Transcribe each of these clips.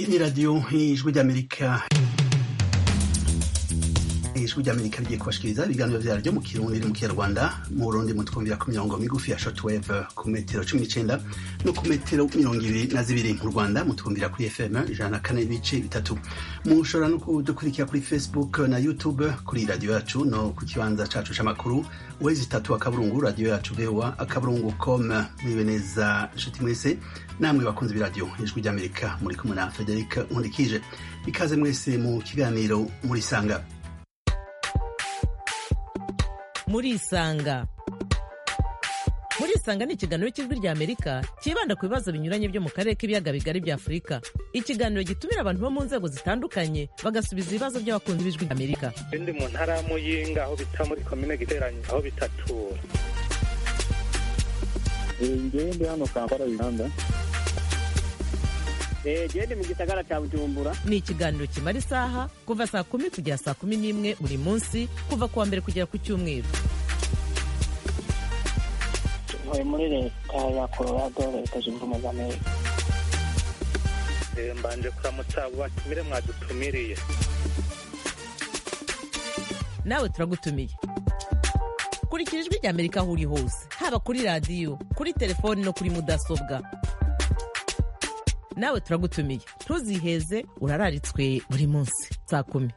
ni radiyo ijwi ry'amerika ijwi ry'amerika rigiye kubashikiriza ibiganiro vyaryo mu kirundi mu kinyarwanda mu burundi mutwumvira ku mirongo migufi ya shortwave ku metero cumi n'icenda no ku metero mirongo ibiri na zibiri mu rwanda mutwumvira kuri fm ijana na kane n'ibice bitatu mushobora no kudukurikira kuri facebook na youtube kuri radiyo yacu no ku kibanza cacu c'amakuru wezi itatu akaburungu radiyo yacu voa akaburungu com mwibe neza nshuti mwese namwe bakunze b'iradiyo ijwi ry'amerika muri kumwe na frederic nkundikije ikaze mwese mu kiganiro muri sanga murisanga murisanga ni ikiganiro cy'ijwi rya amerika cyibanda ku bibazo binyuranye byo mu karere k'ibiyaga bigari bya afurika ikiganiro gitumira abantu bo mu nzego zitandukanye bagasubiza ibibazo by'abakunzi b'ijwi rya amerika ndi mu ntara ya muyinga aho bita muri komine giteranye aho bitatura ngewe ndi hano kampala uganda gende mu gisagara cya bujumbura ni ikiganiro kimara isaha kuva saa kumi kugera saa kumi n'imwe buri munsi kuva ku wa mbere kugera ku cyumweru tuvuye muri leta ya colorado leta zunze ubumwe za amerika mbanje kuramutsa abo batumire mwadutumiriye nawe turagutumiye kurikira ijwi rya amerika aho uri hose haba kuri radiyo kuri telefoni no kuri mudasobwa nawe turagutumiye ntuziheze urararitswe buri munsi saa kumi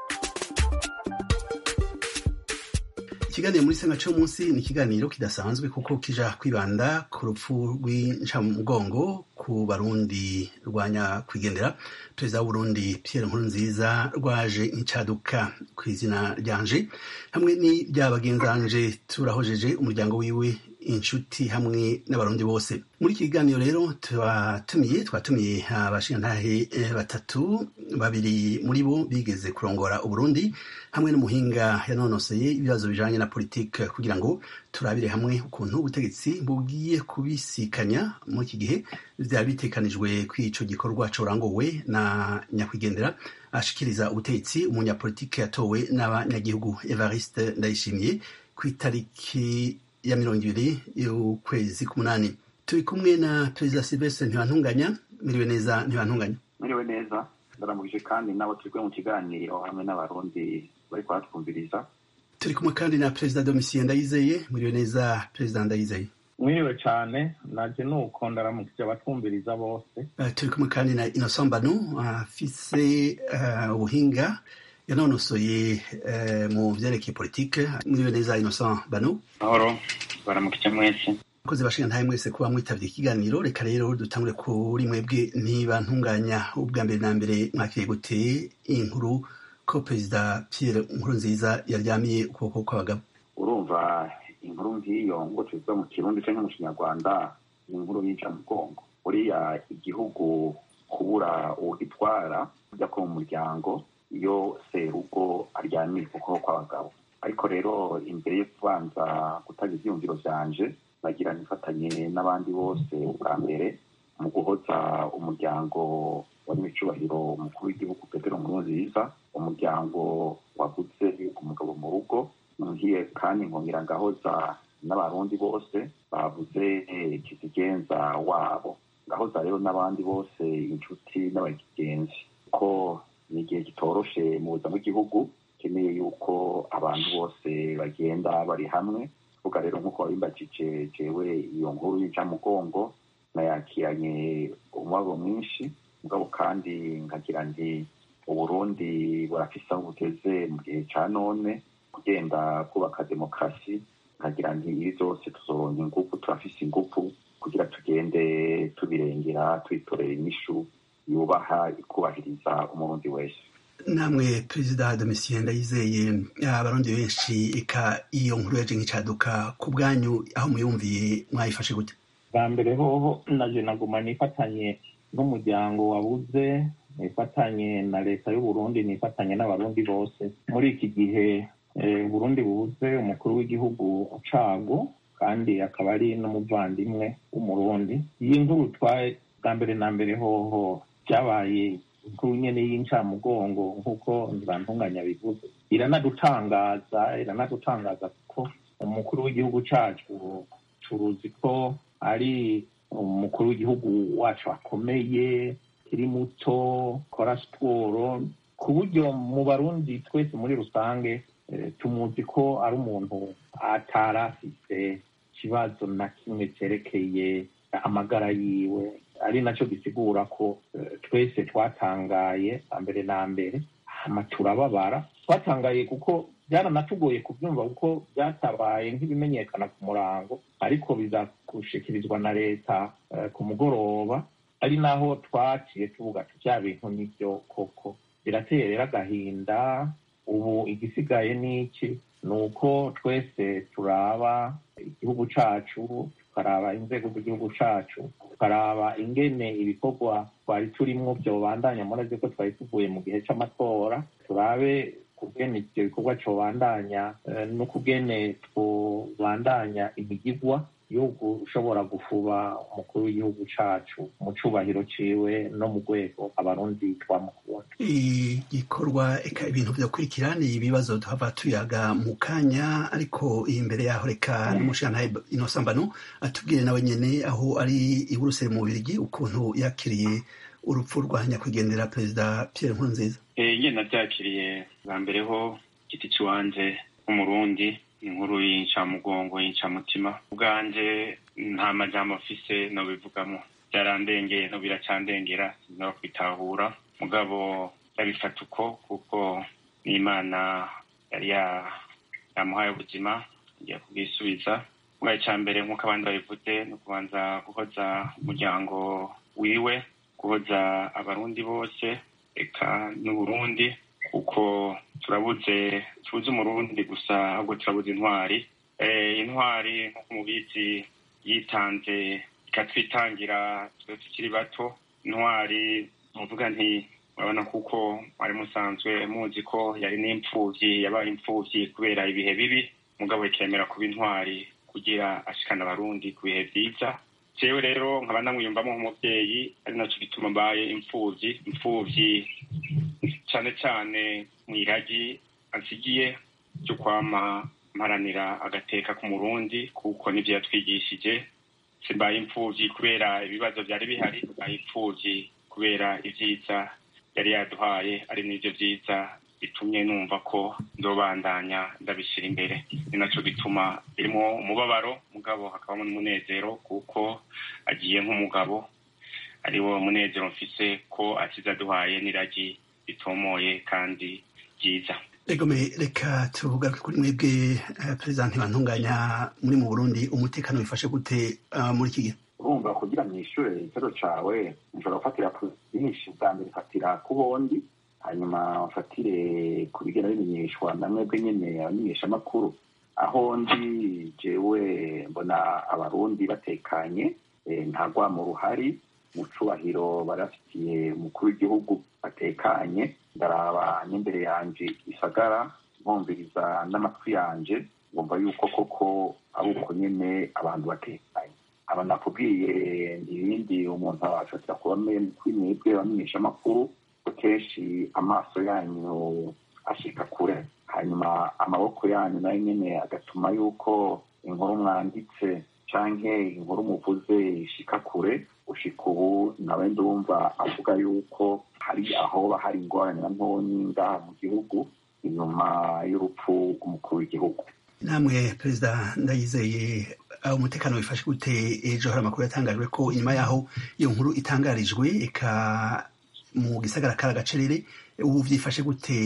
ikiganiro muri sanga c'umunsi ni ikiganiro kidasanzwe kuko kija kwibanda ku rupfu rw'incamugongo ku barundi rwanya kwigendera perezida w'uburundi pierre nkurunziza rwaje incaduka ku izina ryanje hamwe n'irya bagenzanje turahojeje umuryango wiwe inshuti hamwe n'abarundi bose muri iki kiganiro rero twatumiye twatumiye abashingantahe batatu babiri muri bo bigeze kurongora uburundi hamwe n'umuhinga yanonoseye ibibazo bijanye na politike kugira ngo turabire hamwe ukuntu ubutegetsi bugiye kubisikanya muri iki gihe vyaba bitekanijwe ko ico gikorwa corangowe na nyakwigendera ashikiriza ubutegetsi umunyapolitike yatowe n'abanyagihugu evariste ndayishimiye ku itariki ya mirongo ibiri y'ukwezi k'umunani turi kumwe na perezida silvestre ntibantunganya miriwe neza ntibantunganya mwiriwe neza ndaramugije kandi nabo turi kumwe mu kiganiro hamwe n'abarundi bari kuhatwumviriza turi kumwe kandi na perezida domisiye ndayizeye miriwe neza perezida ndayizeye mwiriwe cyane naje nuko ndaramukije abatwumviriza bose uh, turi kumwe kandi na innocent banu afise uh, ubuhinga yanonosoye uh, mu vyerekeye politike muriwe neza innocent banu mahoro baramukije mwese akoze bashinga ntaye mwese kuba mwitavye ikiganiro reka rero dutangure kuri mwebwe ntiba ntunganya ubwa mbere na mbere mwakiriye gute inkuru ko perezida pierre nkurunziza yaryamiye ukuboko kw'abagabo urumva inkuru nk'iyo ngo tuvuga mu kirundi canke mu kinyarwanda ni inkuru yica mugongo buriya igihugu kubura uwugitwara ujya ko mu muryango iyo serugo aryamiye ukuboko kw'abagabo ariko rero imbere yo kubanza gutanga ivyiyumviro vyanje bagira nifatanye n'abandi bose ubwa mbere mu guhoza umuryango wa nyiricubahiro umukuru w'igihugu petero nkurunziza umuryango waguze umugabo mu rugo ngiye kandi nkongera ngahoza n'abarundi bose bavuze kizigenza wabo ngahoza rero n'abandi bose inshuti n'abagenzi ko ni igihe kitoroshe mu buzima bw'igihugu keneye yuko abantu bose bagenda bari hamwe vuga rero nk'uko wabimbajije jewe iyo nkuru y'incamugongo nayakiranye umubabaro mwinshi mugabo kandi nkagira nti uburundi burafise aho bugeze mu gihe ca none kugenda kubaka demokarasi nkagira nti ibi vyose tuzoronka ingufu turafise ingufu kugira tugende tubirengera twitorera inyishu yubaha ikubahiriza umurundi wese namwe perezida domitien ndayizeye abarundi benshi eka iyo nkuru yaje nk'icaduka ku bwanyu aho muyumviye mwayifashe gute bwa mbere hoho naje naguma nifatanye n'umuryango wabuze nifatanye na leta y'uburundi nifatanye n'abarundi bose muri iki gihe uburundi bubuze umukuru w'igihugu cago kandi akaba ari n'umuvandimwe w'umurundi iyi nkuru twaye bwa mbere na mbere hoho byabaye inkuru nyene y'incamugongo nk'uko ntibantunganya bivuze iranadutangaza iranadutangaza kuko umukuru w'igihugu cacu turuzi ko ari umukuru w'igihugu wacu akomeye ukiri muto ukora siporo ku buryo mu barundi twese muri rusange tumuzi ko ari umuntu atari afite ikibazo na kimwe cyerekeye amagara yiwe ari nacyo gisigura ko twese twatangaye mbere na mbere hama turababara twatangaye kuko byaranatugoye kubyumva kuko byatabaye nk'ibimenyekana ku murango ariko biza gushikirizwa na leta ku mugoroba ari naho twaciye tuvuga ati bya bintu nibyo koko birateye rero agahinda ubu igisigaye ni iki ni uko twese turaba igihugu cacu tukaraba inzego z'igihugu cacu tukaraba ingene ibikorwa twari turimwo vyobandanya murazi ko twari tuvuye mu gihe c'amatora turabe kugene ivyo bikorwa cobandanya no kugene twobandanya imigigwa yo gushobora gufuba umukuru w'igihugu cacu mu cubahiro ciwe no mu rwego abarundi twamukunda igikorwa eka ibintu vyokurikira ni ibibazo tuhava tuyaga mu kanya ariko imbere yaho reka n'umushantahe inosambano atubwire nawe nyene aho ari i buruseli mu bubirigi ukuntu yakiriye urupfu rwa nyakwigendera perezida pierre nkurunziza nge navyakiriye bwa mbere ho giti ciwanje nk'umurundi inkuru y'incamugongo y'incamutima ubwanje nta majambo mfise nobivugamo byarandengeye no biracandengera sinaba kwitahura mugabo ndabifata uko kuko n'imana yari yamuhaye ubuzima ngiye kubwisubiza ubwa icya mbere nk'uko abandi babivuze ni ukubanza guhoza umuryango wiwe guhoza abarundi bose eka n'uburundi kuko turabuze tubuze umurundi gusa ahubwo turabuze intwari intwari nk'uko mubizi yitanze ikatwitangira twe tukiri bato intwari muvuga nti urabona kuko mwari musanzwe muzi ko yari n'imfuvyi yabaye imfuvyi kubera ibihe bibi mugabo ikemera kuba intwari kugira ashikana abarundi ku bihe vyiza jewe rero nkaba namwiyumvamo nk'umuvyeyi ari naco gituma mbaye imfuvyi imfuvyi cane cane mw'iragi ansigiye ryo kwama mparanira agateka k'umurundi kuko nivyo yatwigishije simbaye imfuvyi kubera ibibazo vyari bihari mbaye imfuvyi kubera ivyiza yari yaduhaye ari n'ivyo vyiza bitumye numva ko nzobandanya ndabishira imbere ni naco gituma birimwo umubabaro mugabo hakabamo n'umunezero kuko agiye nk'umugabo ari wo munezero mfise ko akiza aduhaye n'iragi ritomoye kandi ryiza egome reka tuvuga kuri mwebwe perezida ntibantunganya muri mu burundi umutekano wifashe gute muri iki gihe urumva kugira ngo ishure ikibazo cawe nshobora gufatira ku byinshi bwa mbere fatira ku bondi hanyuma ufatire ku bigenda bimenyeshwa na mwebwe nyene abamenyeshamakuru aho ndi jewe mbona abarundi batekanye nta rwamo ruhari mu cubahiro barafitiye umukuru w'igihugu batekanye ndaraba n'imbere yanje isagara nkumviriza n'amatwi yanje ngumva yuko koko ari uko nyene abantu batekanye aba nakubwiye ibindi umuntu afatira kuba kuri mwebwe bamenyeshamakuru kenshi amaso yanyu ashika kure hanyuma amaboko yanyu nayo nyene agatuma yuko inkuru mwanditse canke inkuru muvuze ishika kure ushika ubu nawe ndumva avuga yuko hari ahoba hari ingorane na ntonyi ngaha mu gihugu inyuma y'urupfu rw'umukuru w'igihugu namwe perezida ndayizeye umutekano wifashe gute ejo hari amakuru yatangajwe ko inyuma yaho iyo nkuru itangarijwe eka mu gisagara kari agacerere ubu vyifashe gute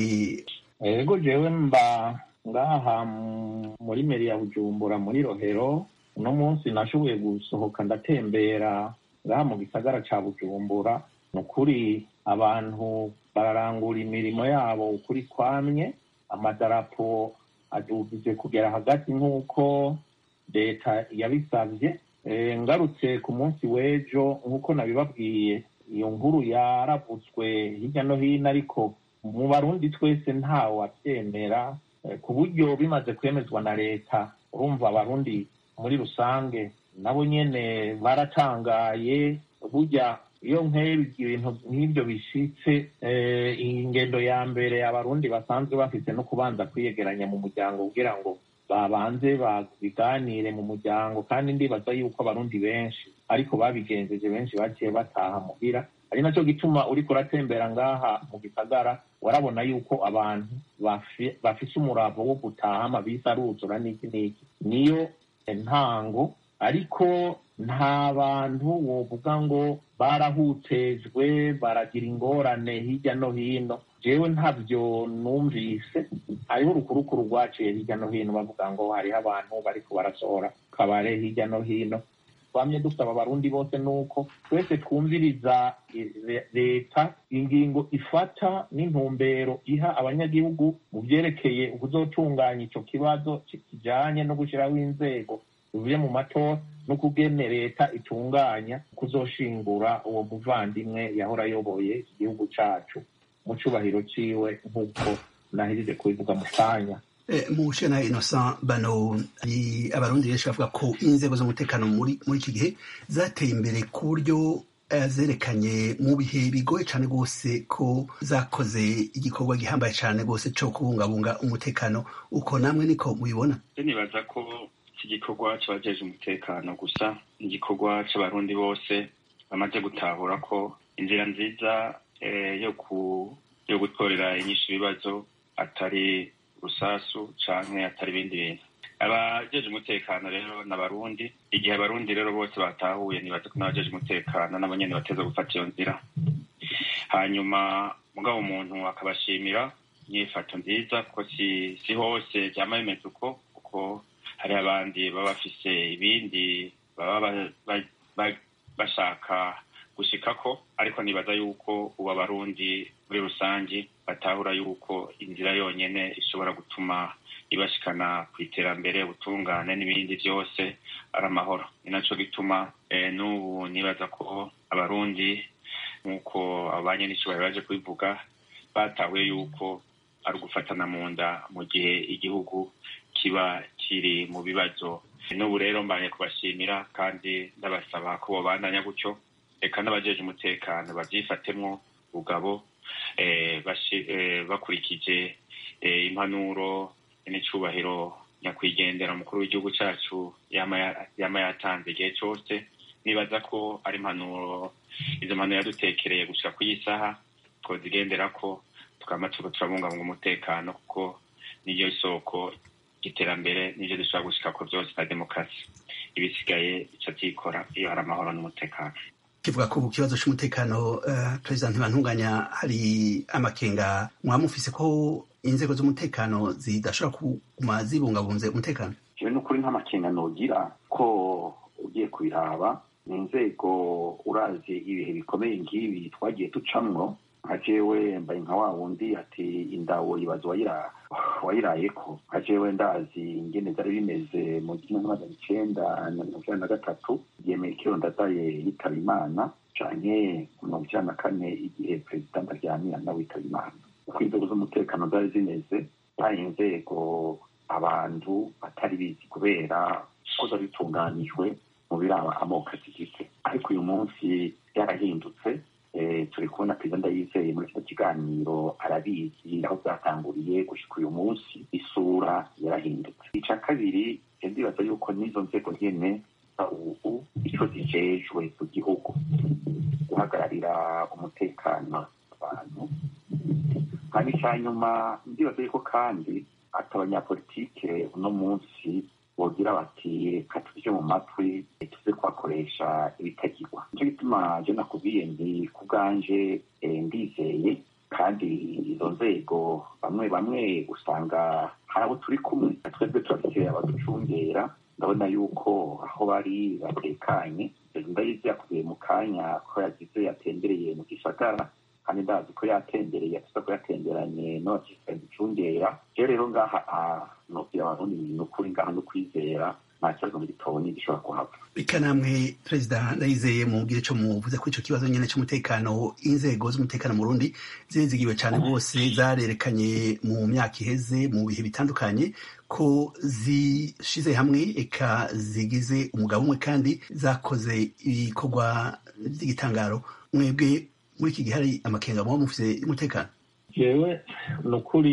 ego jewe mba ngaha muri meri ya bujumbura muri rohero uno munsi nashoboye gusohoka ndatembera ngaha mu gisagara ca bujumbura ni ukuri abantu bararangura imirimo yabo ukuri kwamye amadarapo adugije kugera hagati nk'uko leta yabisabye ngarutse ku munsi w'ejo nk'uko nabibabwiye iyo nkuru yaravutswe hirya no hino ariko mu barundi twese ntawe wabyemera ku buryo bimaze kwemezwa na leta urumva abarundi muri rusange nabo nyene baratangaye burya iyo nk'ebi ibintu nk'ibyo bishitse ingendo ya mbere abarundi basanzwe bafite no kubanza kwiyegeranya mu muryango kugira ngo babanze babiganire mu muryango kandi ndibaza yuko abarundi benshi ariko babigenjeje benshi bagiye bataha muhira ari nacyo gituma uriko uratembera ngaha mu gisagara warabona yuko abantu bafise umuravo wo gutaha amabisi aruzura n'iki n'iki niyo ntango ariko nta bantu wovuga ngo barahutejwe baragira ingorane hirya no hino jewe ntabyo numvise hariho urukurukuru rwaciye hirya no hino bavuga ngo hariho abantu bariko barasohora kabare hirya no hino twamye dusaba abarundi bose nuko twese twumviriza leta ingingo ifata n'intumbero iha abanyagihugu mu vyerekeye ukuzotunganya ico kibazo kijanye no gushiraho inzego bivuye mu matora no kugene leta itunganya kuzoshingura uwo muvandimwe yahora ayoboye igihugu cacu mu cubahiro ciwe nk'uko nahirije kubivuga mu kanya mu na innocent bano hari abarundi benshi bavuga ko inzego z'umutekano muri muri iki gihe zateye imbere ku buryo zerekanye mu bihe bigoye cyane rwose ko zakoze igikorwa gihambaye cyane rwose cyo kubungabunga umutekano uko namwe niko mubibona nibaza ko iki gikorwa cy'abajeje umutekano gusa ni igikorwa cy'abarundi bose bamaze gutahura ko inzira nziza yo gutorera inyinshi ibibazo atari rusasu canke atari ibindi bintu abajeje umutekano rero n'abarundi igihe abarundi rero bose batahuye nibaza ko n'abajeje umutekano nabo nyene bateza gufata iyo nzira hanyuma mugabo umuntu akabashimira inyifato nziza kuko si, si hose vyama bimeze uko kuko hari abandi baba bafise ibindi baba bashaka gushikako ariko nibaza yuko ubu abarundi muri rusangi batahura yuko inzira yonyene ishobora gutuma ibashikana ku iterambere ubutungane n'ibindi byose ari amahoro ni naco gituma n'ubu nibaza ko abarundi nk'uko abanye n'icubahiro baje kubivuga batahuye yuko ari ugufatana mu nda mu gihe igihugu kiba kiri mu bibazo n'ubu rero mbaye kubashimira kandi ndabasaba ko bobandanya gutyo reka n'abajeje umutekano babyifatemwo ubugabo bakurikije impanuro n'icubahiro nyakwigendera umukuru w'igihugu cacu yama yatanze igihe cose nibaza ko ari impanuro izo mpanuro yadutekereye gushika ku isaha twozigenderako tukaba turiko turabungabunga umutekano kuko niyo isoko ry'iterambere nivyo dushobora gushikako vyose na demokarasi ibisigaye bica vyikora iyo hari amahoro n'umutekano kivuga ko ku kibazo c'umutekano uh, perezida ntibantunganya hari amakenga mwaba mufise ko inzego z'umutekano zidashobora kuguma zibungabunze umutekano jewe n'ukuri nk'amakenga nogira ko ugiye kubiraba ni inzego urazi ibihe bikomeye nk'ibi twagiye ducamwo nka jewe mbaye nka wa wundi ati indawo ibaza wayirayeko nka jewe ndazi ingene vyari bimeze mu gihumbi n'amajana icenda na mirongo icenda na gatatu igihe metero ndadaye yitaba imana canke mirongo icenda na kane igihe perezida ndaryamira nawe yitaba imana uko inzego z'umutekano zari zimeze zari inzego abantu batari bizi kubera ko zari zitunganijwe mu biraba amoko azigite ariko uyu munsi byarahindutse turi kubona perezida ndayizeye muri kino kiganiro arabizi aho byatanguriye gushika uyu munsi isura yarahindutse ica kabiri ndibaza yuko n'izo nzego nyene ubu ico zijejwe ku gihugu guhagararira umutekano abantu kandi ica nyuma ndibaza yuko kandi ati abanyapolitike uno munsi bogira bati reka tuje mu matwi tuze kuhakoresha ibitagirwa nicyo gituma je nakubwiye ndi ku bwanje ndizeye kandi izo nzego bamwe bamwe usanga hari abo turi kumwe twebwe turafite abaducungera ndabona yuko aho bari batekanye ndayizi yakubiye mu kanya ko yagize yatembereye mu gisagara kandi ndazi ko yatembereye afite ko yatemberanye n'abakirikare ducungera rero rero ngaha nobwira abarundi ni ukuri ngaha no kwizera nta kibazo mu gitoni gishobora kuhava reka namwe perezida ndayizeye mubwire ico muvuze kuri ico kibazo nyene c'umutekano inzego z'umutekano mu Burundi zizigiwe cane rwose zarerekanye mu myaka iheze mu bihe bitandukanye ko zishize hamwe eka zigize umugabo umwe kandi zakoze ibikorwa vy'igitangaro mwebwe muri iki gihe hari amakenga muba mufise y'umutekano jewe ni ukuri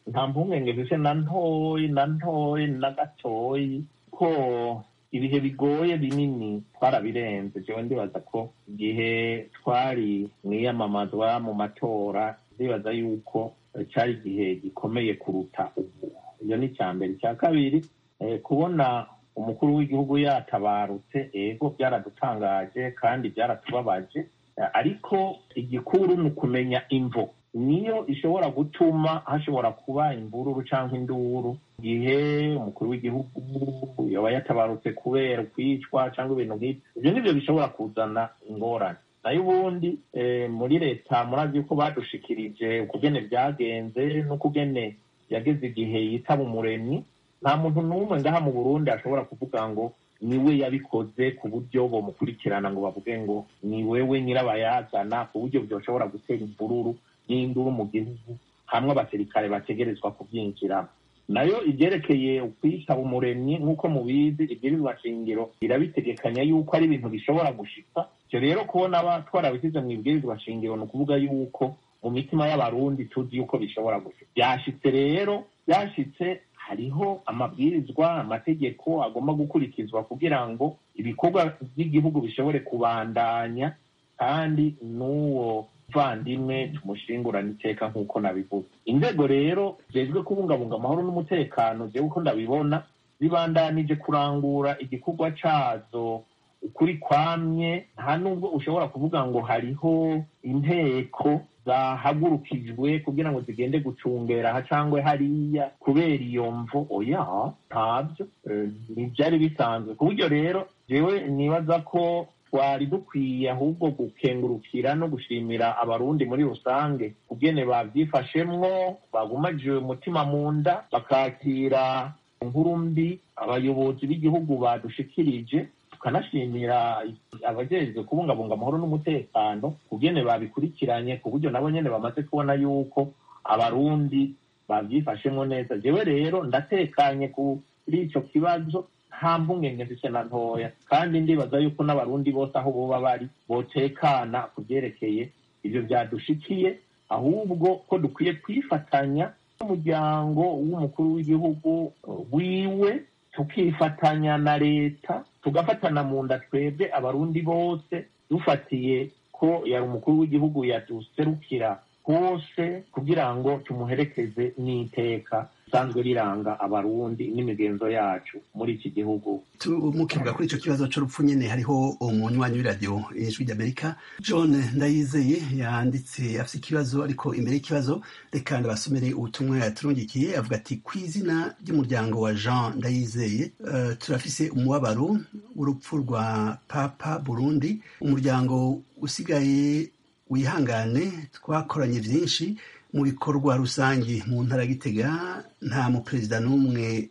nta mpungenge zise na ntoyi na ntoyi na gatoyi ko ibihe bigoye binini twarabirenze jewe ndibaza ko igihe twari mwiyamamazwa mu matora ndibaza yuko cyari igihe gikomeye kuruta ubu iyo ni icya mbere icya kabiri kubona umukuru w'igihugu yatabarutse ego byaradutangaje kandi byaratubabaje ariko igikuru ni ukumenya imvo niyo ishobora gutuma hashobora kuba imvururu cyangwa induru igihe umukuru w'igihugu yaba yatabarutse kubera kwicwa cyangwa ibintu nk'ibyo ibyo nibyo bishobora kuzana ingorane nayo ubundi muri leta murazi ko badushikirije ukugene byagenze n'ukugene yageze igihe yitaba umuremyi nta muntu n'umwe ngaha mu burundi ashobora kuvuga ngo niwe yabikoze ku buryo bamukurikirana ngo bavuge ngo ni wewe nyirabayazana ku buryo byoshobora gutera imvururu n'induru mu gihugu hamwe abasirikare bategerezwa kubyinjiramo nayo ibyerekeye ukwitaba umuremyi nk'uko mubizi ibwirizwa shingiro irabitegekanya yuko ari ibintu bishobora gushika ivyo rero kubona twarabishyize mu ibwirizwa shingiro ni ukuvuga yuko mu mitima y'abarundi tuzi yuko bishobora gushika byashitse rero byashitse hariho amabwirizwa amategeko agomba gukurikizwa kugira ngo ibikorwa by'igihugu bishobore kubandanya kandi n'uwo muvandimwe tumushingurana iteka nk'uko nabivuze inzego rero zejwe kubungabunga amahoro n'umutekano jewe uko ndabibona zibandanije kurangura igikorwa cazo ukuri kwamye nta nubwo ushobora kuvuga ngo hariho inteko zahagurukijwe kugira ngo zigende gucungera aha cangwe hariya kubera iyo mvo oya ntabyo ntibyari bisanzwe ku buryo rero jewe nibaza ko twari dukwiye ahubwo gukengurukira no gushimira abarundi muri rusange kugene bavyifashemwo bagumajije umutima mu nda bakakira inkuru mbi abayobozi b'igihugu badushikirije tukanashimira abajejwe kubungabunga amahoro n'umutekano kugene babikurikiranye ku buryo nabo nyene bamaze kubona yuko abarundi bavyifashemwo neza jewe rero ndatekanye kuri ico kibazo nta mpungenge ndetse na ntoya kandi ndibaza yuko n'abarundi bose aho boba bari botekana ku byerekeye ivyo vyadushikiye ahubwo ko dukwiye kwifatanya n'umuryango w'umukuru w'igihugu wiwe tukifatanya na leta tugafatana mu nda twebwe abarundi bose dufatiye ko yari umukuru w'igihugu yaduserukira hose kugira ngo tumuherekeze n'iteka risanzwe riranga abarundi n'imigenzo yacu muri iki gihugu mukivuga kuri icyo kibazo cy'urupfu nyine hariho umunywanyi w'iradiyo ijwi ry'amerika john ndayizeye yanditse afite ikibazo ariko imbere y'ikibazo reka ndabasomere ubutumwa yaturungikiye avuga ati ku izina ry'umuryango wa jean ndayizeye uh, turafise umubabaro w'urupfu rwa papa burundi umuryango usigaye wihangane twakoranye byinshi mu bikorwa rusange mu ntara gitega nta muperezida n'umwe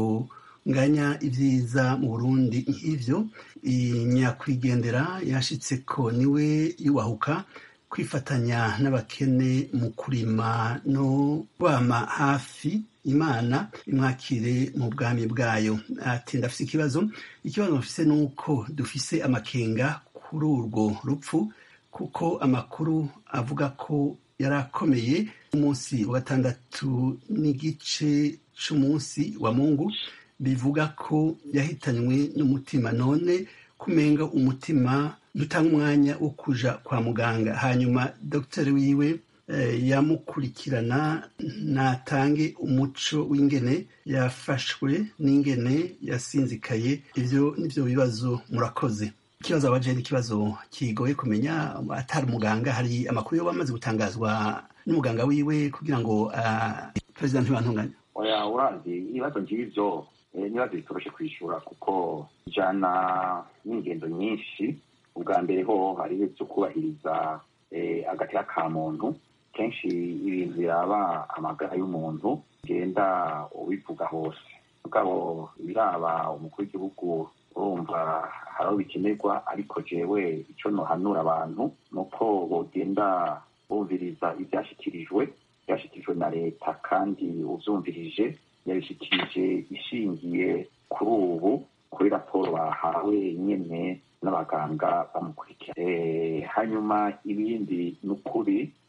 yonganya ibyiza mu burundi nk'ivyo nyakwigendera yashitse ko niwe yubahuka kwifatanya n'abakene mu kurima no kwama hafi imana imwakire mu bwami bwayo ati ndafise ikibazo ikibazo mufise ni uko dufise amakenga kuri urwo rupfu kuko amakuru avuga ko yari akomeye umunsi wa gatandatu n'igice c'umunsi wa mungu bivuga ko yahitanywe n'umutima none kumenga umutima dutanga umwanya wo kuja kwa muganga hanyuma dogiteri wiwe eh, yamukurikirana natange umuco w'ingene yafashwe n'ingene yasinzikaye ivyo nivyo bibazo murakoze ikibazo abaje ni ikibazo kigoye kumenya atari umuganga hari amakuru yo bamaze gutangazwa n'umuganga wiwe kugira ngo uh, perezida ntibantunganye oya urazi ibibazo nk'ivyo n'ibibazo bitoroshe kwishura kuko ijana n'ingendo nyinshi ubwa mbere ho hari ibyo kubahiriza agateka ka muntu kenshi ibintu yaba amagara y'umuntu ugenda ubivuga hose mugabo biraba umukuru w'igihugu urumva hari aho bikenerwa ariko jewe icyo nohanura abantu ni uko bogenda bumviriza ibyashyikirijwe byashyikirijwe na leta kandi ubyumvirije yabishyikirije ishingiye kuri ubu kuri raporo bahawe nyine n'abaganga bamukurikira hanyuma ibindi ni ukuri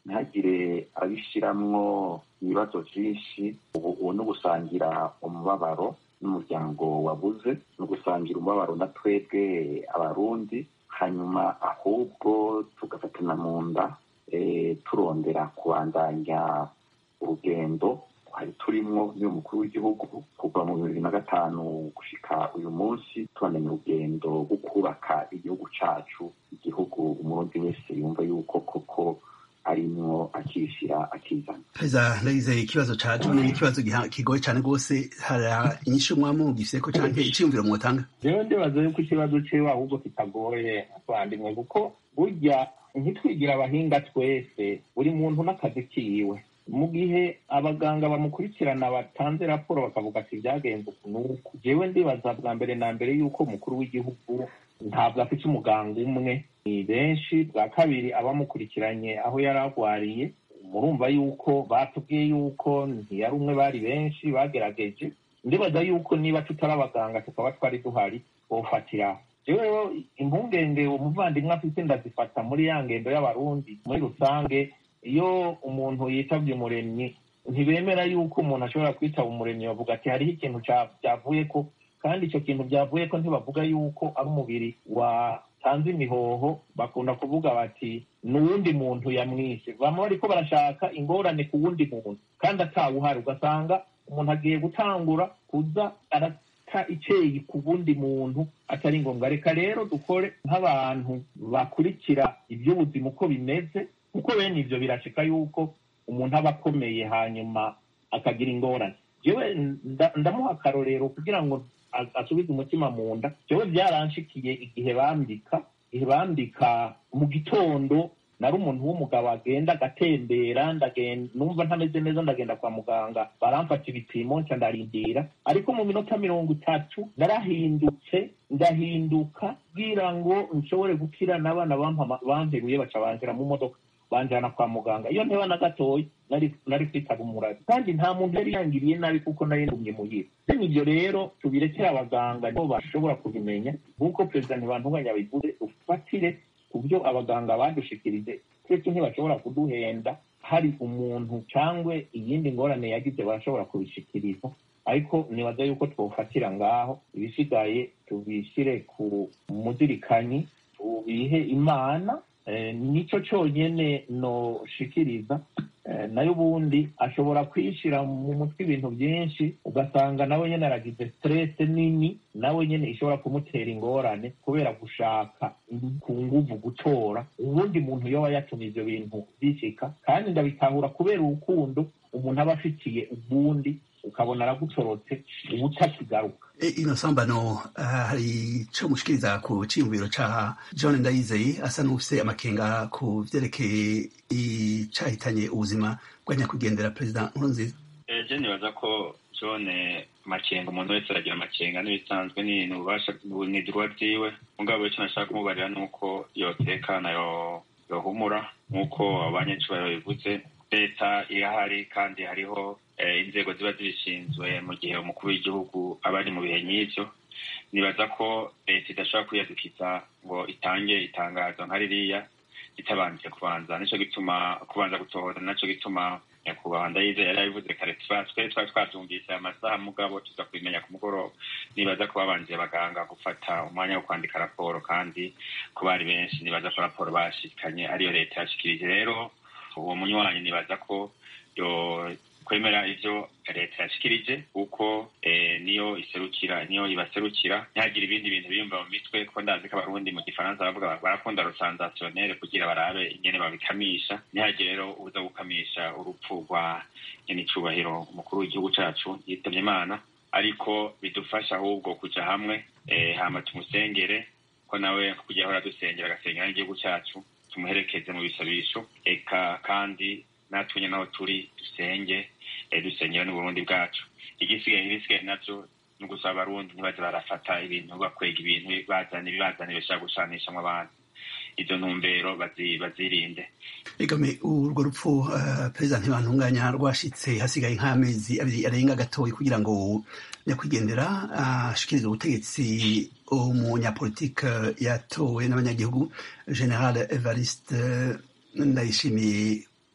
ntihagire abishiramwo ibibazo vyinshi ubu ni ugusangira umubabaro n'umuryango wabuze ni ugusangira umubabaro na twebwe abarundi hanyuma ahubwo tugafatana mu nda turondera kubandanya urugendo twari turimwo n'uyu mukuru w'igihugu kuva mu bibiri na gatanu gushika uyu munsi tubandanya urugendo rwo kubaka igihugu cacu igihugu umurundi wese yumva yuko koko arimwo akishyira akizana perezida ndagize ikibazo ca jone ni ikibazo kigoye cane rwose hari inyishu mwamugifiseko canke iciyumviro mwotanga rero ndibaza yuko ikibazo ciwe ahubwo kitagoye twandimwe kuko burya ntitwigira abahinga twese buri muntu n'akazi kiwe mu gihe abaganga bamukurikirana batanze raporo bakavuga ati byagenze uku n'uku jewe ndibaza bwa mbere na mbere yuko umukuru w'igihugu ntabwo afite umuganga umwe ni benshi bwa kabiri abamukurikiranye aho yari arwariye murumva yuko batubwiye yuko ntiyari umwe bari benshi bagerageje ndibaza yuko niba tutari abaganga tukaba twari duhari twofatiraho rero impungenge umuvandimwe afite ndazifata muri ya ngendo y'abarundi muri rusange iyo umuntu yitabye umuremyi ntibemera yuko umuntu ashobora kwitaba umuremyi bavuga ati hariho ikintu cyavuye ko kandi icyo kintu byavuye ko ntibavuga yuko ari umubiri watanze imihoho bakunda kuvuga bati ni uwundi muntu yamwishe bama bariko barashaka ingorane ku wundi muntu kandi atawuhari ugasanga umuntu agiye gutangura kuza arata iceyi ku wundi muntu atari ngombwa reka rero dukore nk'abantu bakurikira iby'ubuzima uko bimeze kuko bene ivyo birashika yuko umuntu aba akomeye hanyuma akagira ingorane jewe ndamuha akarorero kugira ngo asubize umutima mu nda jewe byaranshikiye igihe bambika igihe bambika mu gitondo nari umuntu w'umugabo agenda agatembera numva ntameze neza ndagenda kwa muganga baramfata ibipimo nca ndarindira ariko mu minota mirongo itatu narahindutse ndahinduka kugira ngo nshobore gukira n'abana bamperuye baca banjira mu modoka banjana kwa muganga iyo nteba na gatoya nari kwitaba umurazi kandi nta muntu yari yangiriye nabi kuko nari ndumye muhira bene ibyo rero tubirekere abaganga nibo bashobora kubimenya nk'uko perezida ntibantunganya bivuze ufatire ku byo abaganga badushikirije twese ntibashobora kuduhenda hari umuntu cyangwa iyindi ngorane yagize barashobora kubishikiriza ariko nibaza yuko twofatira ngaho ibisigaye tubishyire ku muzirikanyi tubihe imana nicyo cyonyine noshikiriza nayo ubundi ashobora kwishyira mu mutwe ibintu byinshi ugasanga nawe nyine aragize stress nini nawe nyine ishobora kumutera ingorane kubera gushaka ku nguvu gutora ubundi muntu yoba yatumye ibyo bintu bishika kandi ndabitahura kubera urukundo umuntu aba afitiye ubundi ukabona aragutorotse uba utakigaruka ino sambano hari ico mushikiriza ku ciyumviro ca john ndayizeye asa n'ufise amakenga ku vyerekeye icahitanye ubuzima bwa nyakwigendera perezida nkurunziza je nibaza ko john amakenga umuntu wese aragira amakenga n'ibisanzwe ni ububasha ni dirwa vyiwe mugabo ico nashaka kumubarira nuko yotekana yohumura nk'uko abanyacubahiro bivuze leta irahari kandi hariho inzego ziba zibishinzwe mu gihe umukuru w'igihugu aba ari mu bihe nk'ivyo nibaza ko leta idashobora kwiyadukiza ngo itange itangazo nka ririya itabanje kubanza nico gituma kubanza gutohoza naco gituma nyakubahwa ndayize yari yabivuze kare twe twari twavyumvise amasaha mugabo tuza kubimenya ku mugoroba nibaza ko babanje abaganga gufata umwanya wo kwandika raporo kandi ko bari benshi nibaza ko raporo bashikanye ariyo leta yashikirije rero uwo munywanyi nibaza ko yo kwemera ivyo leta yashikirije kuko niyo iserukira niyo ibaserukira ntihagire ibindi bintu biyumva mu mitwe ko ndazi ko abarundi mu gifaransa bavuga barakunda rusanzasiyonere kugira barabe ingene babikamisha ntihagire rero uza gukamisha urupfu rwa nyenicubahiro umukuru w'igihugu cacu yitabye imana ariko bidufasha ahubwo kuja hamwe hama tumusengere ko nawe kugira ahora dusengera agasengera n'igihugu cacu tumuherekeze mu bisabisho eka kandi natwe nyine aho turi dusenge dusengera n'uburundi bwacu igisigaye ibisigaye navyo ni ugusaba abarundi ntibaze barafata ibintu bakwega ibintu bazana ibibazana bishaka gushanishamwo abantu izo ntumbero bazirinde egame urwo rupfu perezida ntibantunganya rwashitse hasigaye nk'amezi abiri arenga gatoya kugira ngo nyakwigendera ashikirize ubutegetsi umunyapolitike yatowe n'abanyagihugu general evariste ndayishimiye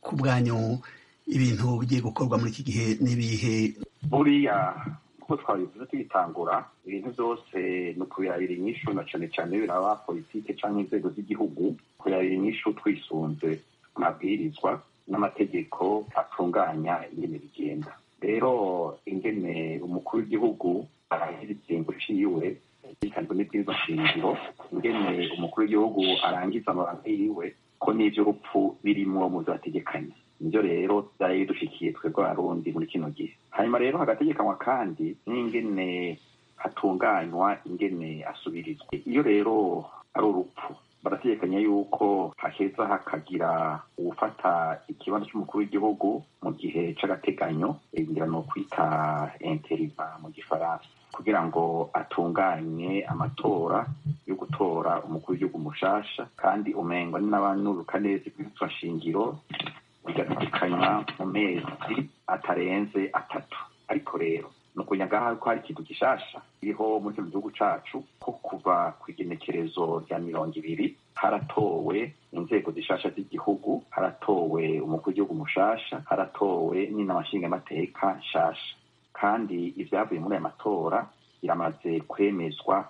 ku bwanyu ibintu bigiye gukorwa muri iki gihe n'ibihe buriya kuko twabivuze tubitangura ibintu byose ni ukubirabira inyishu na cyane cyane biraba politike cyangwa inzego z'igihugu kubirabira inyishu twisunze amabwirizwa n'amategeko atunganya ingene bigenda rero ingene umukuru w'igihugu arangiza ikingo ciwe yikanzwe n'ibwirizwa shingiro ingene umukuru w'igihugu arangiza amabanga yiwe ko n'ivy'urupfu birimwo mu vyategekanya nivyo rero vyari bidushikiye twebwe abarundi muri kino gihe hanyuma rero hagategekanywa kandi n'ingene hatunganywa ingene asubirizwa iyo rero ari urupfu barategekanya yuko haheza hakagira uwufata ikibanza cy'umukuru w'igihugu mu gihe c'agateganyo ngira no kwita interiva mu gifaransa kugira ngo atunganye amatora yo gutora umukuru w'igihugu mushasha kandi umengwa n'abanuruka neza ibwirizwa shingiro bigatekanywa mu mezi atarenze atatu ariko rero ni ukunyaga ko hari ikintu gishasha kiriho muri kino gihugu cacu ko kuva ku igenekerezo rya mirongo ibiri haratowe inzego zishasha z'igihugu haratowe umukuru w'igihugu mushasha haratowe n'inama nshingamateka nshasha kandi ivyavuye muri aya matora biramaze kwemezwa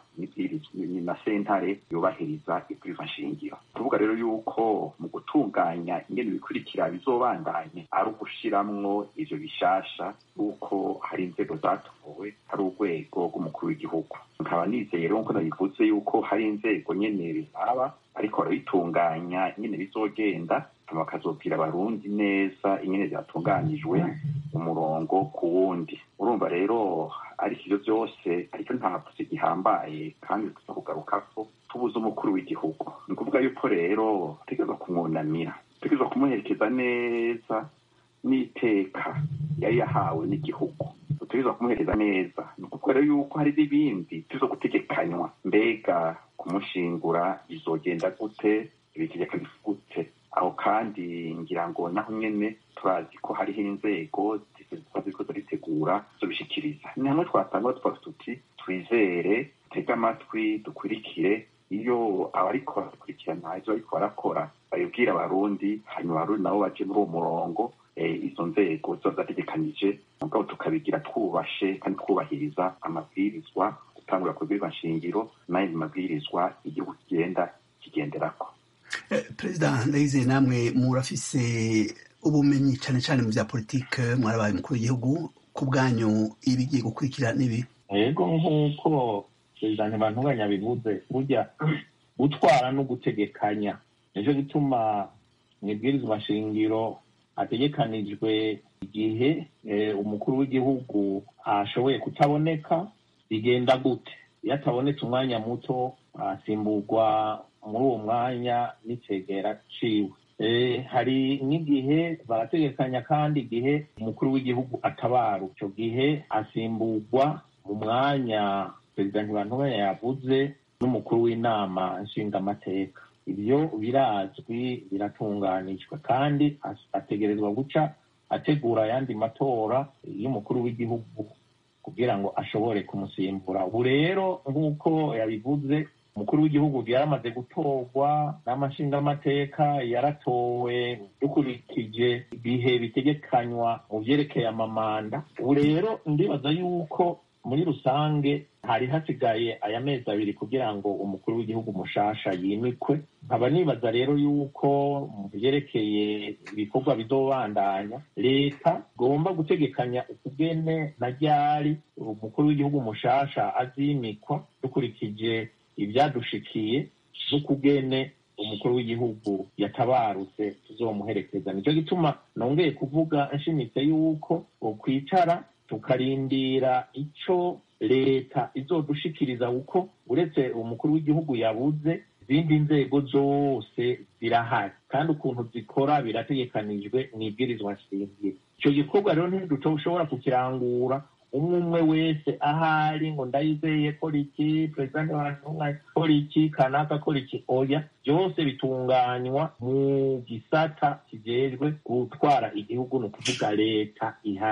na sentare yubahiriza ibwirizwa nshingiro tuvuga rero yuko mu gutunganya ingene bikurikira bizobandanye ari ugushiramwo ivyo bishasha yuko hari inzego zatowe hari urwego rw'umukuru w'igihugu nkaba nizeye rero nkuko nabivuze yuko hari inzego nyene bizaba ariko barabitunganya ingene bizogenda bakazobwira abarundi neza ingene vyatunganijwe umurongo ku wundi urumva rero ariko ivyo vyose ariko ntavuze gihambaye kandi tuza kugarukako tubuze umukuru w'igihugu ni ukuvuga yuko rero tutegerezwa kumwunamira tutegerezwa kumuherekeza neza n'iteka yari yahawe n'igihugu tutegerezwa kumuhereza neza ni ukuvuga rero yuko hari n'ibindi tuzo gutegekanywa mbega kumushingura bizogenda gute ibitegeka gute aho kandi ngira ngo naho nyene turazi ko hariho inzego ziriko ziritegura zobishikiriza ni hamwe twatanga twavuga tuti twizere tege amatwi dukurikire iyo abariko barakurikirana ivyo bariko barakora babibwira abarundi hanyuma abarundi nabo baje muri uwo murongo izo nzego ziba zategekanije mugabo tukabigira twubashe kandi twubahiriza amabwirizwa gutangura ku bwirizwa nshingiro n'ayandi mabwirizwa igihugu kigenda kigenderako perezida ndayizeye namwe murafise ubumenyi cyane cyane mu bya politike mwarabaye umukuru w'igihugu ku bwanyu ibigiye gukurikira n'ibi yego nk'uko perezida ntibantunganya bivuze burya gutwara no gutegekanya nicyo gituma mu ibwirizwa shingiro hategekanijwe igihe umukuru w'igihugu ashoboye kutaboneka bigenda gute iyo atabonetse umwanya muto asimburwa muri uwo mwanya n'icegera ciwe hari n'igihe barategekanya kandi igihe umukuru w'igihugu atabara icyo gihe asimburwa mu mwanya perezida ntibantunganya yavuze n'umukuru w'inama nshingamateka ibyo birazwi biratunganijwe kandi ategerezwa guca ategura ayandi matora y'umukuru w'igihugu kugira ngo ashobore kumusimbura ubu rero nk'uko yabivuze umukuru w'igihugu yaramaze gutorwa n'amashingamateka yaratowe dukurikije ibihe bitegekanywa mu byerekeye amamanda ubu rero ndibaza yuko muri rusange hari hasigaye aya mezi abiri kugira ngo umukuru w'igihugu mushasha yimikwe nkaba nibaza rero yuko mu byerekeye ibikorwa bizobandanya leta igomba gutegekanya ukugene na ryari umukuru w'igihugu mushasha azimikwa dukurikije ibyadushikiye n'ukugene umukuru w'igihugu yatabarutse tuzomuherekeza nicyo gituma nongeye kuvuga nshimitse yuko kwicara tukarindira ico leta izodushikiriza kuko uretse umukuru w'igihugu yabuze izindi nzego zose zirahari kandi ukuntu zikora birategekanijwe mu ibwirizwa nshingiro icyo gikorwa rero ntidushobora kukirangura umwe umwe wese ahari ngo ndayizeye kora iki perezida ntibantunganya kora iki kanaka kora iki oya byose bitunganywa mu gisata kijejwe gutwara igihugu ni ukuvuga leta ihari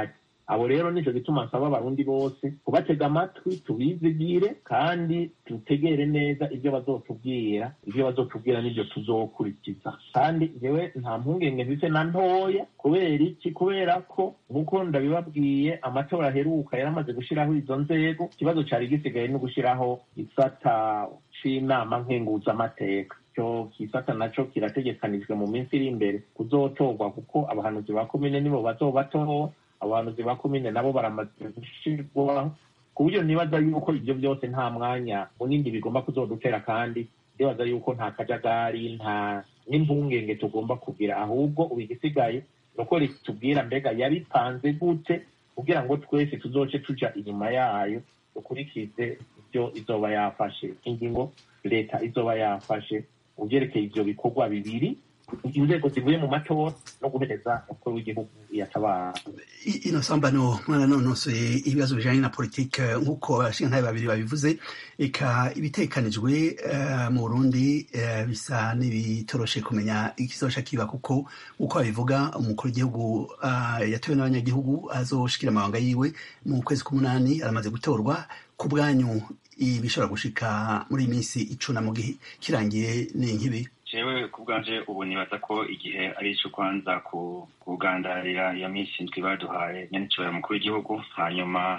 abo rero nico gituma nsaba abarundi bose kubatega amatwi tubizigire kandi dutegere neza ibyo bazotubwira ibyo bazotubwira n'ibyo tuzokurikiza kandi jewe nta mpungenge mfise na ntoya kubera iki kubera ko nk'uko ndabibabwiye amatora aheruka yaramaze gushiraho izo nzego ikibazo cari gisigaye no gushiraho isata c'inama nkenguzamateka ico kisata naco kirategekanijwe mu minsi iri imbere kuzotorwa kuko abahanuzi ba komine nibo bazobatoho abahanuzi ba komine nabo baramaze gushirwaho ku buryo nibaza yuko ibyo byose nta mwanya munini bigomba kuzodutera kandi ndibaza yuko nta kajagari nta n'impungenge tugomba kugira ahubwo ubu igisigaye ni uko ritubwira mbega yabipanze gute kugira ngo twese tuzoce tuja inyuma yayo dukurikize ibyo izoba yafashe ingingo leta izoba yafashe mu byerekeye ivyo bikorwa bibiri inzego zivuye mu matora no guhereza umukuru w'igihugu yatabara ino sambano mwaranonosoye ibibazo bijanye na politike nk'uko abashingantahe babiri babivuze eka ibitekanijwe uh, mu burundi uh, bisa n'ibitoroshe kumenya ikizoca kiba kuko nk'uko babivuga umukuru w'igihugu uh, yatowe n'abanyagihugu azoshikira amabanga yiwe mu kwezi k'umunani aramaze gutorwa ku bwanyu ibishobora gushika muri iyi minsi icuna mu gihe kirangiye ni nk'ibi jewe ku bwanje ubu nibaza ko igihe ari ico kwanza kugandarira iyo minsi ndwi baduhaye nyenicubahiro mukuru w'igihugu hanyuma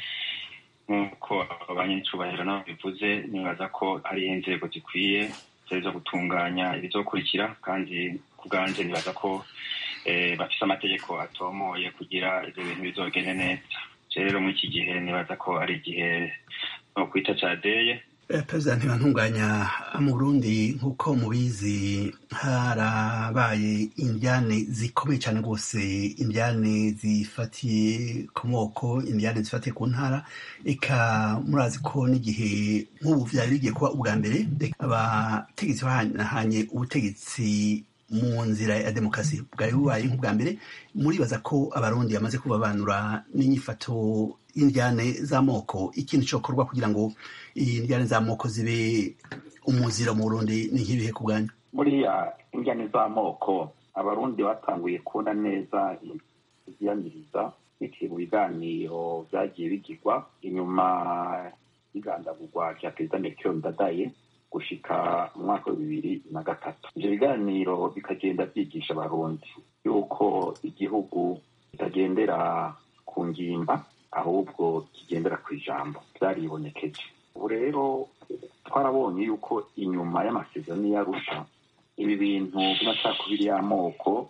nk'uko abanyenicubahiro nabo bivuze nibaza ko hari inzego zikwiye zari zo gutunganya ibizokurikira kandi ku bwanje nibaza ko bafise amategeko atomoye kugira ivyo bintu bizogende neza rero muri iki gihe nibaza ko ari igihe no kwita cadeye perezida ntibantunganya mu burundi nk'uko mubizi harabaye indyane zikomeye cyane rwose indyane zifatiye ku moko indyane zifatiye ku ntara eka murazi ko n'igihe nk'ubu byari bigiye kuba ubwa mbere abategetsi bahanye ubutegetsi mu nzira ya demokarasi bwari bubaye nk'ubwa mbere muribaza ko abarundi bamaze kubabanura n'inyifato y'indyane z'amoko ikintu cyokorwa kugira ngo indyane z'amoko zibe umuziro mu burundi ni nk'ibihe ku bwanyu buriya indyane z'amoko abarundi batanguye kubona neza iziyaniriza biciye mu biganiro byagiye bigirwa inyuma y'igandagurwa rya perezida melchior ndadaye gushika mu mwaka wa bibiri na gatatu ivyo biganiro bikagenda vyigisha abarundi yuko igihugu kitagendera ku ngimba ahubwo kigendera ku ijambo vyaribonekeje ubu rero twarabonye yuko inyuma y'amasezerano y'arusha ibi bintu by'amacakubiri y'amoko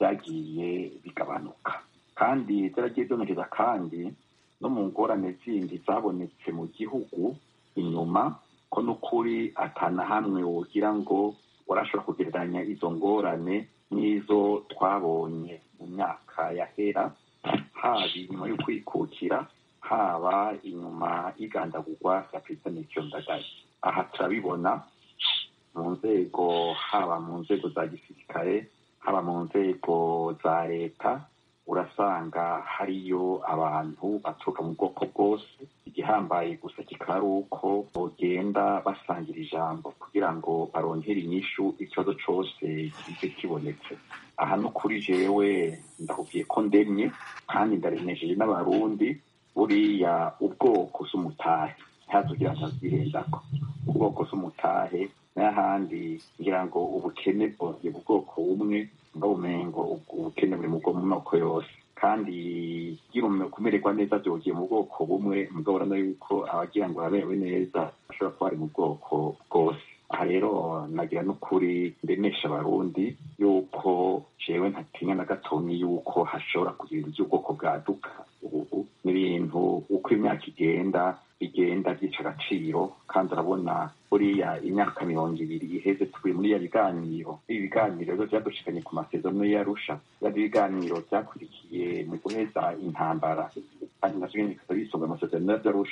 byagiye bigabanuka kandi byaragiye byongereza kandi no mu ngorane zindi zabonetse mu gihugu inyuma ko n'ukuri atana hamwe wogira ngo warashobora kugereranya izo ngorane n'izo twabonye mu myaka yahera haba inyuma yo kwikukira haba inyuma y'igandagurwa rya perezida melchior ndadaye aha turabibona mu nzego haba mu nzego za gisirikare haba mu nzego za leta urasanga hariyo abantu baturuka mu bwoko bwose igihambaye gusa kikaba ari uko bogenda basangira ijambo kugira ngo barongere inyishu ikibazo cose kize kibonetse aha no kuri jewe ndakubwiye ko ndemye kandi ndaremejeje n'abarundi buriya ubwoko s'umutahe ntazugira ntazirendako ubwoko s'umutahe n'ahandi ngira ngo ubukene bwongeye mu bwoko bumwe ngabumengo ubukene buri mu moko yose kandi kumererwa neza byogiye mu bwoko bumwe mugabo urabona yuko abagira ngo baberewe neza bashobora kuba bari mu bwoko bwose aha rero nagira n'ukuri ndemesha abarundi yuko jewe ntatinya na gatonyi yuko hashobora kugira ibintu by'ubwoko bwaduka ubu n'ibintu uko imyaka igenda bigenda byica agaciro kandi urabona buriya imyaka mirongo ibiri iheze turi muri ya biganiro ibi biganiro rero byadushikanye ku masezerano y'arusha byari ibiganiro byakurikiye mu guheza intambara kandi navyo nyene bikaba bisunga amasezerano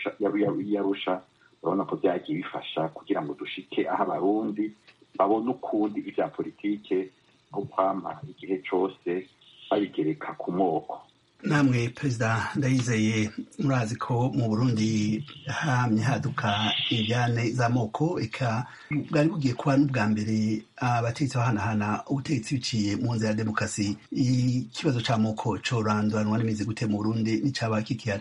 y'arusha urabona ko byagiye bifasha kugira ngo dushike aho abarundi babone ukundi ivya politike nko kwama igihe cose babigereka ku moko namwe perezida ndayizeye murazi ko mu burundi hamye haduka ibyane z'amoko eka bwari bugiye kuba n'ubwa mbere abategetsi bahanahana ubutegetsi biciye mu nzira ya demokarasi ikibazo c'amoko coranduranwa n'imizi gute mu burundi n'icaba kikihari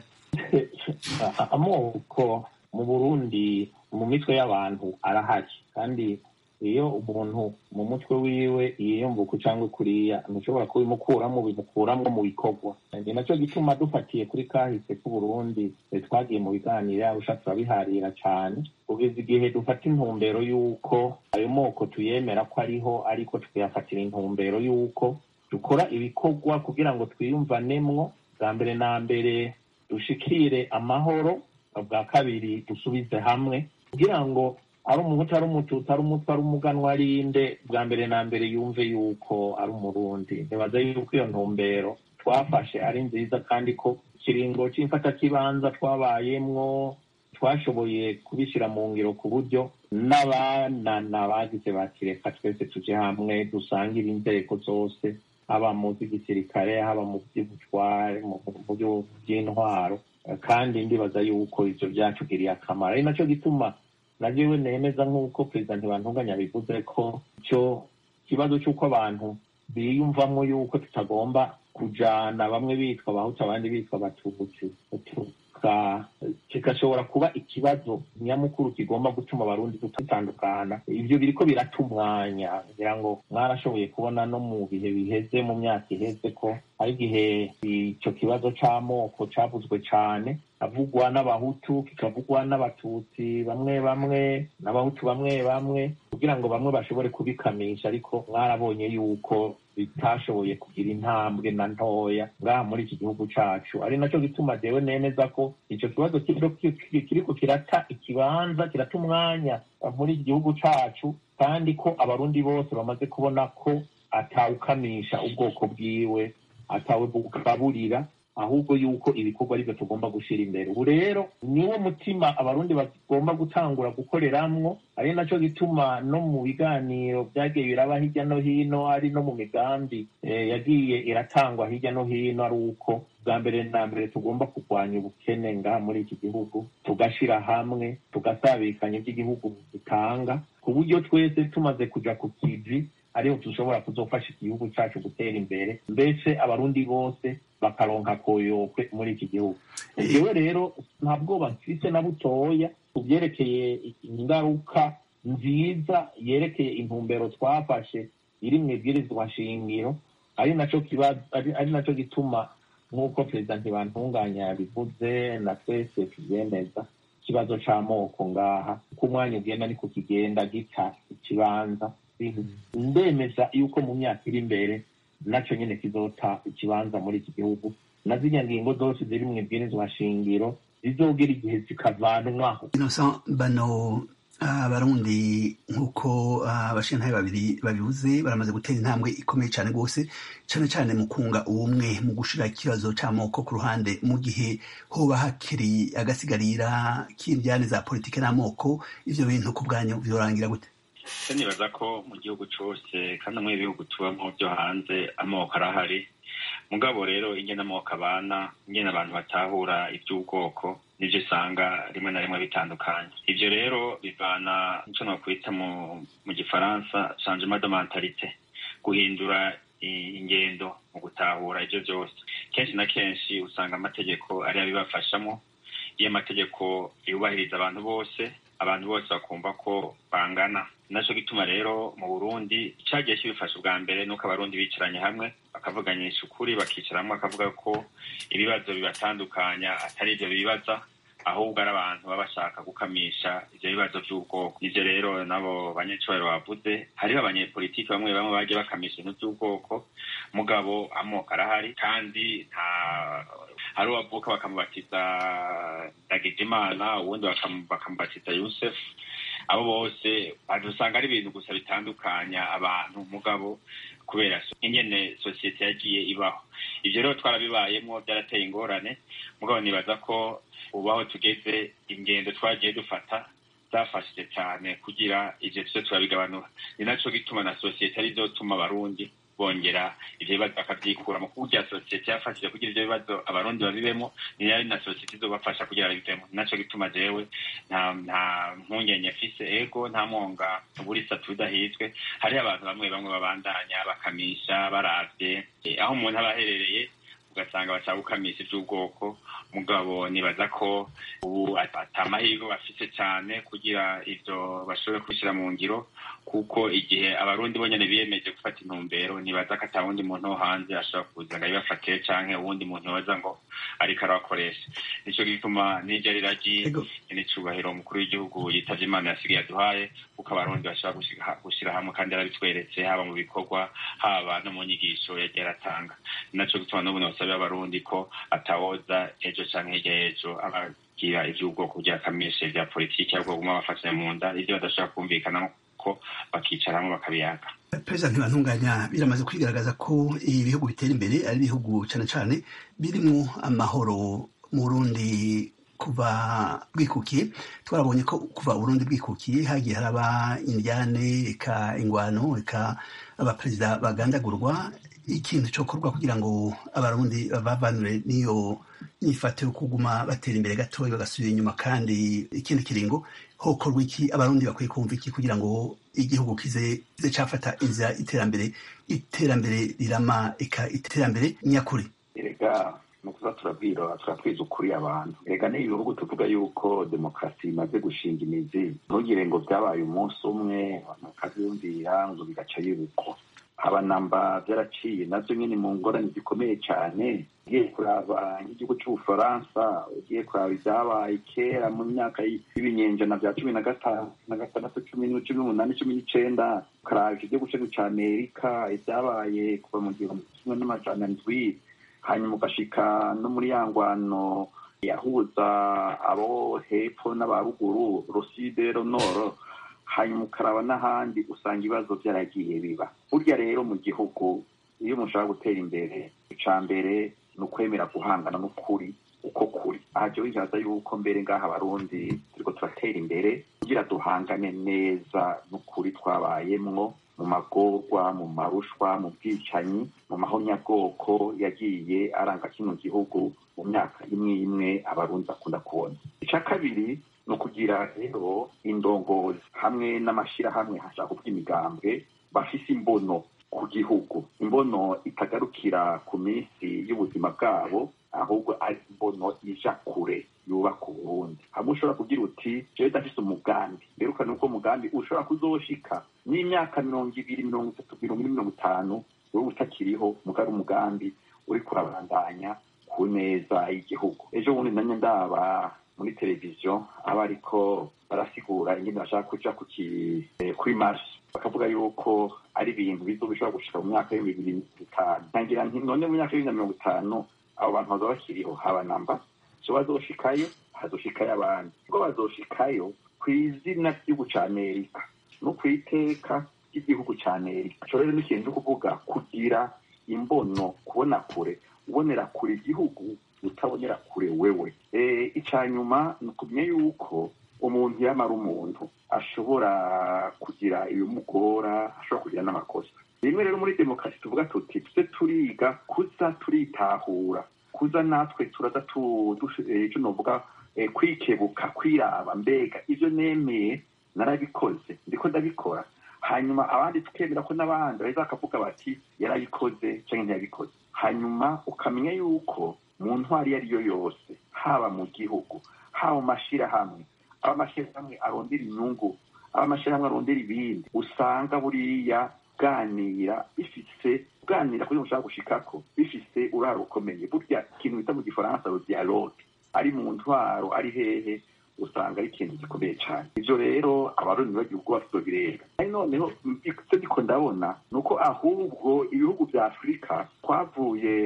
amoko mu burundi mu mitwe y'abantu arahari kandi iyo umuntu mu mutwe wiwe yiyumvuka cyangwa kuriya ntushobora kubimukuramo bimukuramo mu bikorwa ni nacyo gituma dufatiye kuri kahise k'uburundi twagiye mu biganiro yarusha turabiharira cyane kugeza igihe dufata intumbero y'uko ayo moko tuyemera ko ariho ariko tukayafatira intumbero y'uko dukora ibikorwa kugira ngo twiyumvanemwo bwa mbere na mbere dushikire amahoro bwa kabiri dusubize hamwe kugira ngo ari umuhutu ari umututsi ari umutwe ari umuganwa ari inde bwa mbere na mbere yumve yuko ari umurundi ntibaza yuko iyo ntumbero twafashe ari nziza kandi ko ikiringo cy'imfatakibanza twabayemwo twashoboye kubishyira mu ngiro ku buryo n'abanana bagize bakireka twese tuje hamwe dusangire inzego zose haba mu by'igisirikare haba mu by'ubutware mu by'intwaro kandi ndibaza yuko ibyo byatugiriye akamaro ari nacyo gituma na jewe nemeza nk'uko perezida ntibantunganya bivuze ko icyo kibazo cy'uko abantu biyumvamo yuko tutagomba kujana bamwe bitwa abahutu abandi bitwa abatutsi kigashobora kuba ikibazo nyamukuru kigomba gutuma abarundi tutandukana ibyo biriko birata umwanya kugira ngo mwarashoboye kubona no mu bihe biheze mu myaka iheze ko hari igihe icyo kibazo c'amoko cavuzwe cane avugwa n'abahutu kikavugwa n'abatutsi bamwe bamwe n'abahutu bamwe bamwe kugira ngo bamwe bashobore kubikamisha ariko mwarabonye yuko bitashoboye kugira intambwe na ntoya ngaha muri iki gihugu cacu ari naco gituma jewe nemeza ko ico kibazo kiriko kirata ikibanza kirata umwanya muri iki gihugu cacu kandi ko abarundi bose bamaze kubona ko atawukamisha ubwoko bwiwe atawe bugaburira ahubwo yuko ibikorwa aribyo tugomba gushyira imbere ubu rero niwo mutima abarundi bagomba gutangura gukoreramwo ari nacyo gituma no mu biganiro byagiye biraba hirya no hino ari no mu migambi yagiye iratangwa hirya no hino ari uko bwa mbere na mbere tugomba kurwanya ubukene ngaha muri iki gihugu tugashyira hamwe tugasabikanya iby'igihugu gitanga ku buryo twese tumaze kuja ku kivi ariho dushobora kuzofasha igihugu cyacu gutera imbere mbese abarundi bose bakaronka koyokwe muri iki gihugu jewe rero nta bwoba mfise na butoya ku byerekeye ingaruka nziza yerekeye intumbero twafashe iri mu ibwirizwa shingiro ari naco kibazo ari naco gituma nk'uko perezida ntibantunganya yabivuze na twese tubyemeza ikibazo c'amoko ngaha uko umwanya ugenda niko kigenda gita ikibanza ndemeza yuko mu myaka iri imbere naco nyene kizota ikibanza muri iki gihugu na zirya ngingo zose ziri mu ibwirizwa shingiro zizogira igihe zikavanwaho innocent bano abarundi nk'uko abashintaye babiri babivuze baramaze gutera intambwe ikomeye cyane rwose cyane cyane mu kunga ubumwe mu gushira ikibazo c'amoko ku ruhande mu gihe hoba hakiri agasigarira k'indyane za politike n'amoko ivyo bintu ku bwanyu vyorangira gute se nibaza ko mu gihugu cose kandi no mu bihugu tubamo byo hanze amoko arahari mugabo rero ingene amoko abana ingene abantu batahura iby'ubwoko nibyo usanga rimwe na rimwe bitandukanye ibyo rero bivana nicyo nakwita mu mu gifaransa changement de mentalite guhindura ingendo mu gutahura ibyo byose kenshi na kenshi usanga amategeko ari abibafashamo iyo amategeko yubahiriza abantu bose abantu bose bakumva ko bangana naco gituma rero mu burundi cagiye kibifasha ubwa mbere nuko abarundi bicaranye hamwe bakavuganyisha ukuri bakicara hamwe bakavuga ko ibibazo bibatandukanya atari ivyo bibaza ahubwo ari abantu baba bashaka gukamisha ivyo bibazo vy'ubwoko ivyo rero nabo banyecubahiro bavuze hariho abanyepolitiki bamwe bamwe bagiye bakamisha ibintu vy'ubwoko mugabo amoko arahari kandi nta hari uwavuka bakamubatiza ndagijimana uwundi bakamubatiza yusefu abo bose usanga ari ibintu gusa bitandukanya abantu mugabo kubera ingene sosiyete yagiye ibaho ivyo rero twarabibayemwo byarateye ingorane mugabo nibaza ko ubu aho tugeze ingendo twagiye dufata zafashije cyane kugira ivyo tuze turabigabanura ni naco gituma na sosiyete ari zotuma abarundi bongera ivyo bibazo bakavyikuramo kuko urya sosiyete yafashije kugira ivyo bibazo abarundi babibemo ni nayo na sosiyete izobafasha kugira babivemo naco gituma jewe nta nta mpungenge mfise ego nta mwonga burisa tudahizwe hariho abantu bamwe bamwe babandanya bakamisha baravye eh, aho umuntu aba aherereye ugasanga bashaka gukamisha ivy'ubwoko mugabo nibaza ko ubu ata amahirwe bafise cane kugira ivyo bashobore kubishira mu ngiro kuko igihe abarundi bonyene biyemeje gufata intumbero nibaza ko ata wundi muntu wo hanze ashobora kuza ngo abibafatire canke uwundi muntu yoza ngo ariko arabakoresha nico gituma n'iryo riragi Ego. n'icubahiro umukuru w'igihugu yitavye imana yasigaye aduhaye kuko abarundi bashobora gushika- gushira hamwe kandi yarabitweretse haba mu bikorwa haba no mu nyigisho yagiye aratanga naco gituma n'ubu nosabira abarundi ko atawoza ejo canke hirya y'ejo abagira ivy'ubwoko bya kamishe vya politiki ahubwo baguma bafatanya mu nda ivyo badashobora kumvikana ko bakicara hamwe bakabiyaga perezida ntibantunganya biramaze kwigaragaza ko ibihugu bitera imbere ari ibihugu cyane cyane birimwo amahoro mu burundi kuva bwikukiye twarabonye ko kuva uburundi bwikukiye hagiye haraba indyane eka ingwano eka abaperezida bagandagurwa ikintu cyokorwa kugira ngo abarundi bavanure n'iyo nyifato yo kuguma batera imbere gatoya bagasubira inyuma kandi ikindi kiringo hokorwa iki abarundi bakwiye kumva iki kugira ngo igihugu kize kize cafata inzira iterambere iterambere rirama eka iterambere nyakuri erega ni ukuza turabwira turatwiza ukuri abantu erega n'ibi bihugu tuvuga yuko demokarasi imaze gushinga imizi ntugire ngo byabaye umunsi umwe abantu bakabyumvira ngo bigaca yibukwa abanamba byaraciye navyo nyine mu ngorane zikomeye cyane ugiye kuraba nk'igihugu c'ubufaransa ugiye kuraba ibyabaye kera mu myaka y'ibinyenjana bya cumi na gatanu na gatandatu cumi n'u- cumi n'umunani cumi n'icenda ukaraba igihugu cyacu ca amerika ibyabaye kuva mu gihumbi kimwe n'amajana ndwi hanyuma ugashika no muri ya ngwano yahuza abo hepfo n'abaruguru ruside ronoro hanyuma ukaraba n'ahandi usanga ibibazo byaragiye biba burya rero mu gihugu iyo mushaka gutera imbere ica mbere ni ukwemera guhangana n'ukuri uko kuri aha jewe nkibaza yuko mbere ngaha abarundi turiko turatera imbere kugira duhangane neza n'ukuri twabayemwo mu magorwa mu marushwa mu bwicanyi mu mahonyabwoko yagiye aranga kino gihugu mu myaka imwe imwe abarundi bakunda kubona ica kabiri ni ukugira rero indongozi hamwe n'amashirahamwe hashaka kuvuga imigambwe bafise imbono ku gihugu imbono itagarukira ku minsi y'ubuzima bwabo ahubwo ari imbono ija kure yubaka uburundi hamwe ushobora kugira uti jewe ndafise umugambi mberukane uko umugambi ushobora kuzoshika n'imyaka mirongo ibiri mirongo itatu mirongo ine mirongo itanu wewe utakiriho mugari umugambi uriko urabandanya ku neza y'igihugu ejo bundi nanye ndaba muri televiziyo aba ariko barasigura ingene bashaka kuja kuki eh, kuri marshi bakavuga yuko ari ibintu bizo bishobora gushika mu mwaka w'ibihumbi bibiri na bitanu ntangira nti none mu myaka y'ibiri na mirongo itanu abo bantu baza bakiriho haba namba so bazoshikayo hazoshikayo abandi ubwo bazoshikayo ku izina ry'igihugu ca amerika no ku iteka ry'igihugu ca amerika ico rero ni ikintu cyo kuvuga kugira imbono kubona kure ubonera kure igihugu utabonera kure wewe e, ica nyuma ni ukumenya yuko umuntu yamara umuntu ashobora kugira ibimugora ashobora kugira n'amakosa rimwe rero muri demokarasi tuvuga tuti tuze turiga kuza turitahura kuza natwe turaza tu- dush- eh, ico novuga eh, kwikebuka kwiraba mbega ivyo nemeye narabikoze ndiko ndabikora hanyuma abandi tukemera ko n'abandi baheza bakavuga bati yarabikoze canke ntiyabikoze hanyuma ukamenya yuko mu ntwari iyo ari yo yose haba mu gihugu haba mu mashirahamwe aba amashirahamwe arondera inyungu aba amashirahamwe arondera ibindi usanga buriya bwanira bifise bwanira kuri mushaka gushikako bifise uraro rukomeye burya ikintu bita mu gifaransa ro dialogue ari mu ntwaro ari hehe usanga ari ikintu gikomeye cyane ivyo rero abarundi bagiye ubwo bafitobirega ari noneho icyo ndiko ndabona ni uko ahubwo ibihugu vya afurika twavuye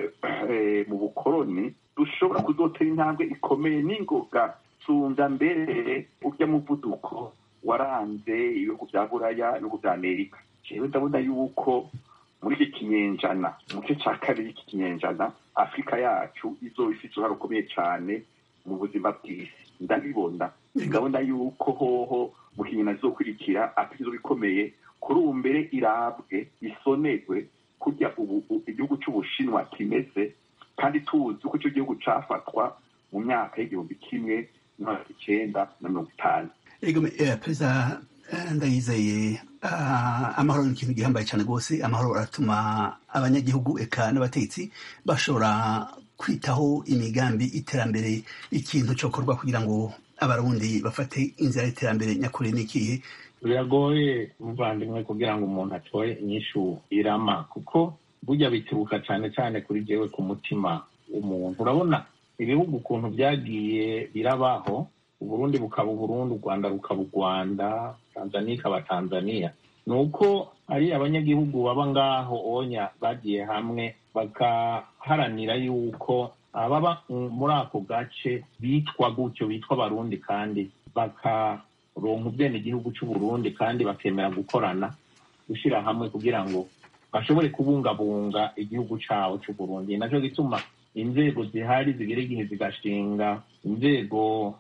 eh, mu bukoroni dushobora kuzotera intambwe ikomeye n'ingoga sumva mbere urya muvuduko waranze ibihugu vya buraya ibihugu vya amerika jewe ndabona yuko muri iki kinyejana mu gice ca kabiri y'iki kinyejana afurika yacu izoba ifise uruhare rukomeye cane mu buzima bw'isi ndabibona ndabona yuko hoho mu kinyejana zizokurikira afurika izoba ikomeye kuri ubu mbere irabwe isonerwe kurya ubu igihugu cy'ubushinwa kimeze kandi tuzi uko icyo gihugu cyafatwa mu myaka y'igihumbi kimwe mirongo icyenda na mirongo itanu perezida ndayizeye amahoro ni ikintu gihambaye cyane rwose amahoro aratuma abanyagihugu eka n'abatetsi bashobora kwitaho imigambi iterambere ikintu cyokorwa kugira ngo abarundi bafate inzira y'iterambere nyakuri n'ikihe biragoye muvandimwe kugira ngo umuntu atoye inyishu irama kuko burya bituruka cyane cyane kuri jewe ku mutima w'umuntu urabona ibihugu ukuntu byagiye birabaho uburundi bukaba uburundi u rwanda rukaba u rwanda tanzania ikaba tanzania ni uko ari abanyagihugu baba ngaho onya bagiye hamwe bagaharanira yuko ababa muri ako gace bitwa gutyo bitwa abarundi kandi bakaronka ubwenegihugu cy'uburundi kandi bakemera gukorana gushyira hamwe kugira ngo bashobore kubungabunga igihugu cyabo cy'uburundi nacyo gituma inzego zihari zigera igihe zigashinga inzego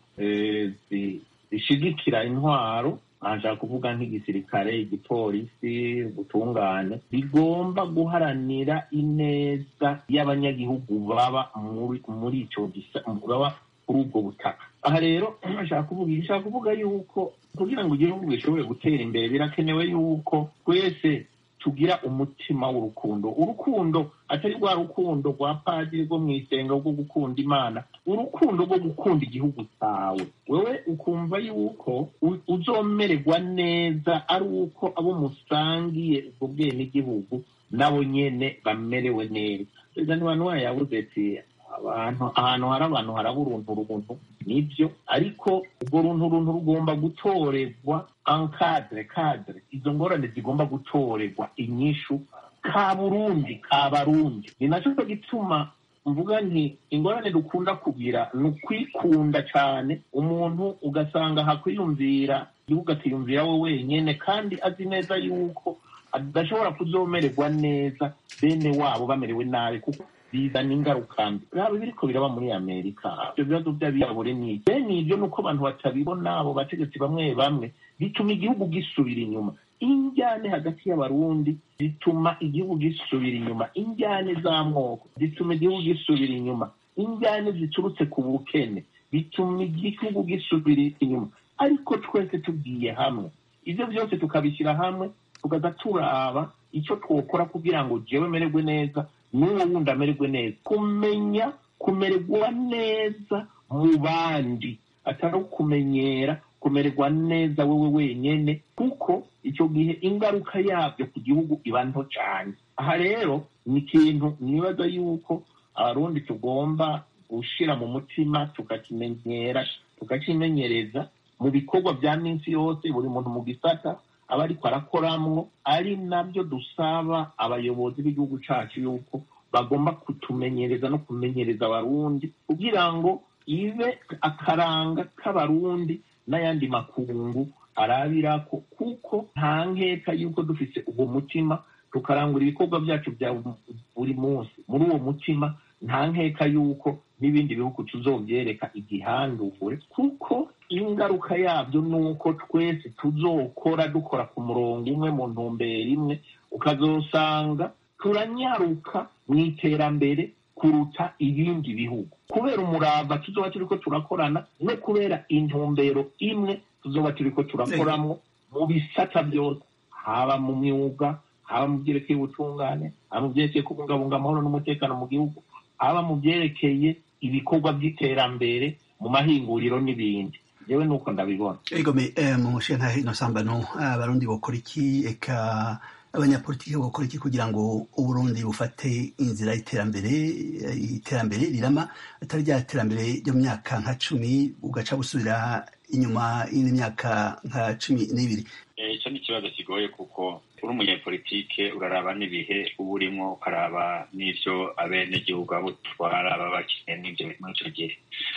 zishigikira intwaro nshaka kuvuga nk'igisirikare igipolisi ubutungane bigomba guharanira ineza y'abanyagihugu baba muri icyo baba kuri ubwo butaka aha rero nshaka kuvuga nshaka kuvuga yuko kugira ngo igihugu gishobore gutera imbere birakenewe yuko twese tugira umutima w'urukundo urukundo atari rwa rukundo rwa padiri rwo mu isenga rwo gukunda imana urukundo rwo gukunda igihugu cyawe wowe ukumva yuko uzomererwa neza ari uko abo musangiye ubwo bwenegihugu nabo nyene bamerewe neza perezida ntibantu yabuze ati abantu ahantu hari abantu haraba uruntu runtu nibyo ariko urwo runtu runtu rugomba gutorerwa ankadire kadire izo ngorane zigomba gutorerwa inyishu ka burundi ka barundi ni nacyo gituma mvuga nti ingorane dukunda kugira ni ukwikunda cyane umuntu ugasanga hakwiyumvira igihugu akiyumvira we wenyine kandi azi neza yuko adashobora kuzomererwa neza bene wabo bamerewe nabi kuko bizana ingaruka mbi biraba biriko biraba muri amerika ibyo bibazo by'abirabure ni bene ibyo ni uko abantu batabibona abo bategetsi bamwe bamwe bituma igihugu gisubira inyuma injyane hagati y'abarundi zituma igihugu gisubira inyuma injyane z'amoko zituma igihugu gisubira inyuma injyane ziturutse ku bukene bituma igihugu gisubira inyuma ariko twese tugiye hamwe ibyo byose tukabishyira hamwe tukaza turaba icyo twokora kugira ngo jewe mererwe neza n'uwo wundi amererwe neza kumenya kumererwa neza mu bandi atari ukumenyera kumererwa neza wowe wenyine kuko icyo gihe ingaruka yabyo ku gihugu iba nto cyane aha rero ni ikintu nibaza yuko abarundi tugomba gushyira mu mutima tukakimenyera tukakimenyereza mu bikorwa bya minsi yose buri muntu mu gisata aba ariko arakoramwo ari nabyo dusaba abayobozi b'igihugu cyacu yuko bagomba kutumenyereza no kumenyereza abarundi kugira ngo ibe akaranga k'abarundi n'ayandi makungu arabirako kuko nta nkeka yuko dufite uwo mutima tukarangura ibikorwa byacu bya buri munsi muri uwo mutima nta nkeka yuko n'ibindi bihugu tuzobyereka igihandure kuko ingaruka yabyo ni uko twese tuzokora dukora ku murongo umwe mu ntumbero imwe ukazosanga turanyaruka mu iterambere kuruta ibindi bihugu kubera umurava tuzoba turi ko turakorana no kubera intumbero imwe tuzoba turi ko turakoramo mu bisata byose haba mu myuga haba mu byerekeye ubutungane haba mu byerekeye kubungabunga amahoro n'umutekano mu gihugu haba mu byerekeye ibikorwa by'iterambere mu mahinguriro n'ibindi yewe nuko ndabibona ego me mu nshinga ino sambano abarundi bakora iki eka abanyapolitiki bakora iki kugira ngo uburundi bufate inzira y'iterambere iterambere rirama atari rya terambere ryo mu myaka nka cumi ugaca busubira inyuma y'indi myaka nka cumi n'ibiri icyo ni ikibazo kigoye kuko uri umunyapolitike uraraba n'ibihe uba urimo ukaraba n'ibyo abenegihugu abo utwara baba bakeneye n'ibyo muri icyo gihe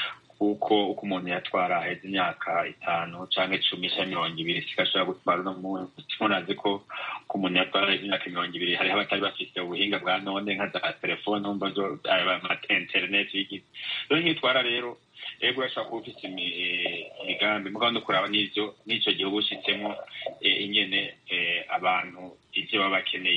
kuko uko umuntu yatwara aheza imyaka itanu cyangwa icumi cyangwa mirongo ibiri sigashobora gutwara uno munsi munazi ko ko umuntu yatwara imyaka mirongo ibiri hariho abatari bafite ubuhinga bwa none nka za telefone wumva zo amata interineti y'igihe rero nk'iyo utwara rero ego urashobora kuba ufite imigambi mugabo no kuraba n'ibyo n'icyo gihe uba ushyitsemo ingene abantu ibyo baba bakeneye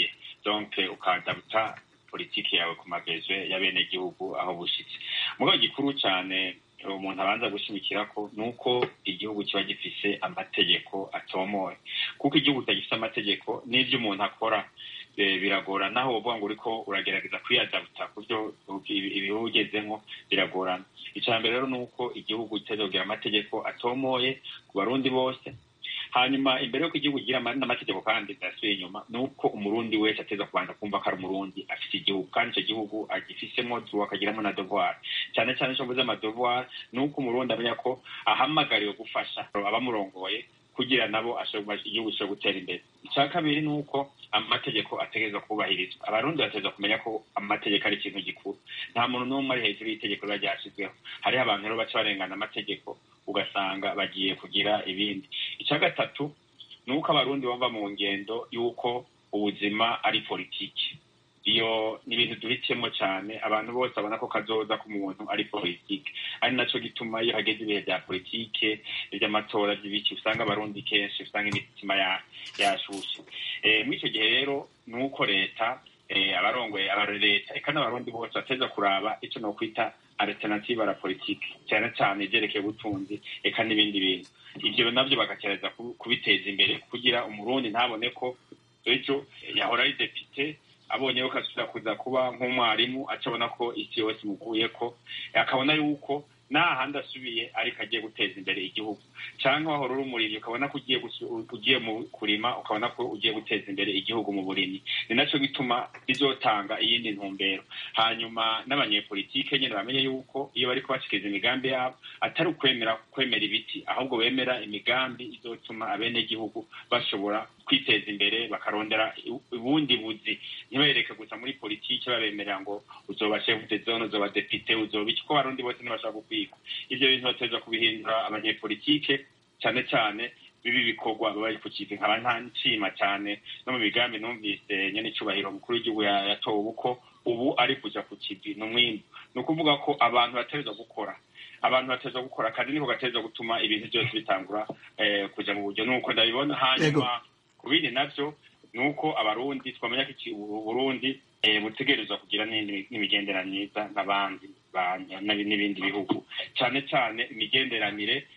donc ukadabuta politiki yawe ku magezwe y'abenegihugu aho bushitse mugabo gikuru cyane umuntu abanza gushimikira ko ni uko igihugu kiba gifise amategeko atomoye kuko igihugu kitagifise amategeko n'ibyo umuntu akora biragorana naho wovuga ngo uriko uragerageza kwiyadabuta ku byo ibihugu ugezemo biragorana icya mbere rero ni uko igihugu kitazogira amategeko atomoye ku barundi bose hanyuma imbere y'uko igihugu kigira n'amategeko kandi ndasubiye inyuma ni uko umurundi wese ateza kubanza kumva ko ari umurundi afite igihugu kandi icyo gihugu agifisemo tuba akagiramo na devoir cyane cyane icyo mvuze amadevoir ni uko umurundi amenya ko ahamagariwe gufasha abamurongoye kugira nabo igihugu gishobora gutera imbere icya kabiri ni uko amategeko ategerezwa kubahirizwa abarundi bategerezwa kumenya ko amategeko ari ikintu gikuru nta muntu n'umwe ari hejuru y'itegeko riba ryashyizweho hariho abantu rero baca barengana amategeko ugasanga bagiye kugira ibindi icya gatatu ni uko abarundi bava mu ngendo y'uko ubuzima ari politiki iyo ni ibintu duhitiyemo cyane abantu bose babona ko kazoza k'umuntu ari politiki ari nacyo gituma iyo hageze ibihe bya politike iby'amatora by'ibiki usanga abarundi kenshi usanga imitima yashushe muri icyo gihe rero ni uko leta abarongoye leta eka n'abarundi bose bateza kuraba icyo ni ukwita alternative la politiki cyane cyane ibyerekeye ubutunzi eka n'ibindi bintu ibyo nabyo bagakereza kubiteza imbere kugira umurundi ntabone ko ejo yahora ari depite abonye ko asubira kuza kuba nk'umwarimu acabona ko isi yose imuguye ko akabona yuko nta handi asubiye ariko agiye guteza imbere igihugu cyangwa wahora uri umurimyi ukabona ko ugiye mu kurima ukabona ko ugiye guteza imbere igihugu mu burimyi ni nacyo gituma bizotanga iyindi ntumbero hanyuma n'abanyepolitike nyine bamenye yuko iyo bari kubashikiriza imigambi yabo atari ukwemera kwemera ibiti ahubwo bemera imigambi izotuma abenegihugu bashobora kwiteza imbere bakarondera ubundi buzi ntibereke gusa muri politiki babemerera ngo uzoba chef de zone uzoba depite uzoba iki ko abarundi bose ntibashaka gukwigwa ivyo bintu bateza kubihindura abanyepolitike cyane cyane bibi bikorwa baba bari ku kivi nkaba nta nshima cyane no mu migambi numvise nyene icubahiro mukuru w'igihugu yatowe uko ubu ari kuja ku kivi ni umwimbu ni ukuvuga ko abantu bategerezwa gukora abantu bateza gukora akazi niko gateza gutuma ibintu byose bitangura kuja mu buryo nuko ndabibona hanyuma ku bindi navyo ni uko abarundi twamenya ko uburundi butegerezwa kugira n'imigenderanire myiza n'abandi n'ibindi bihugu cyane cyane imigenderanire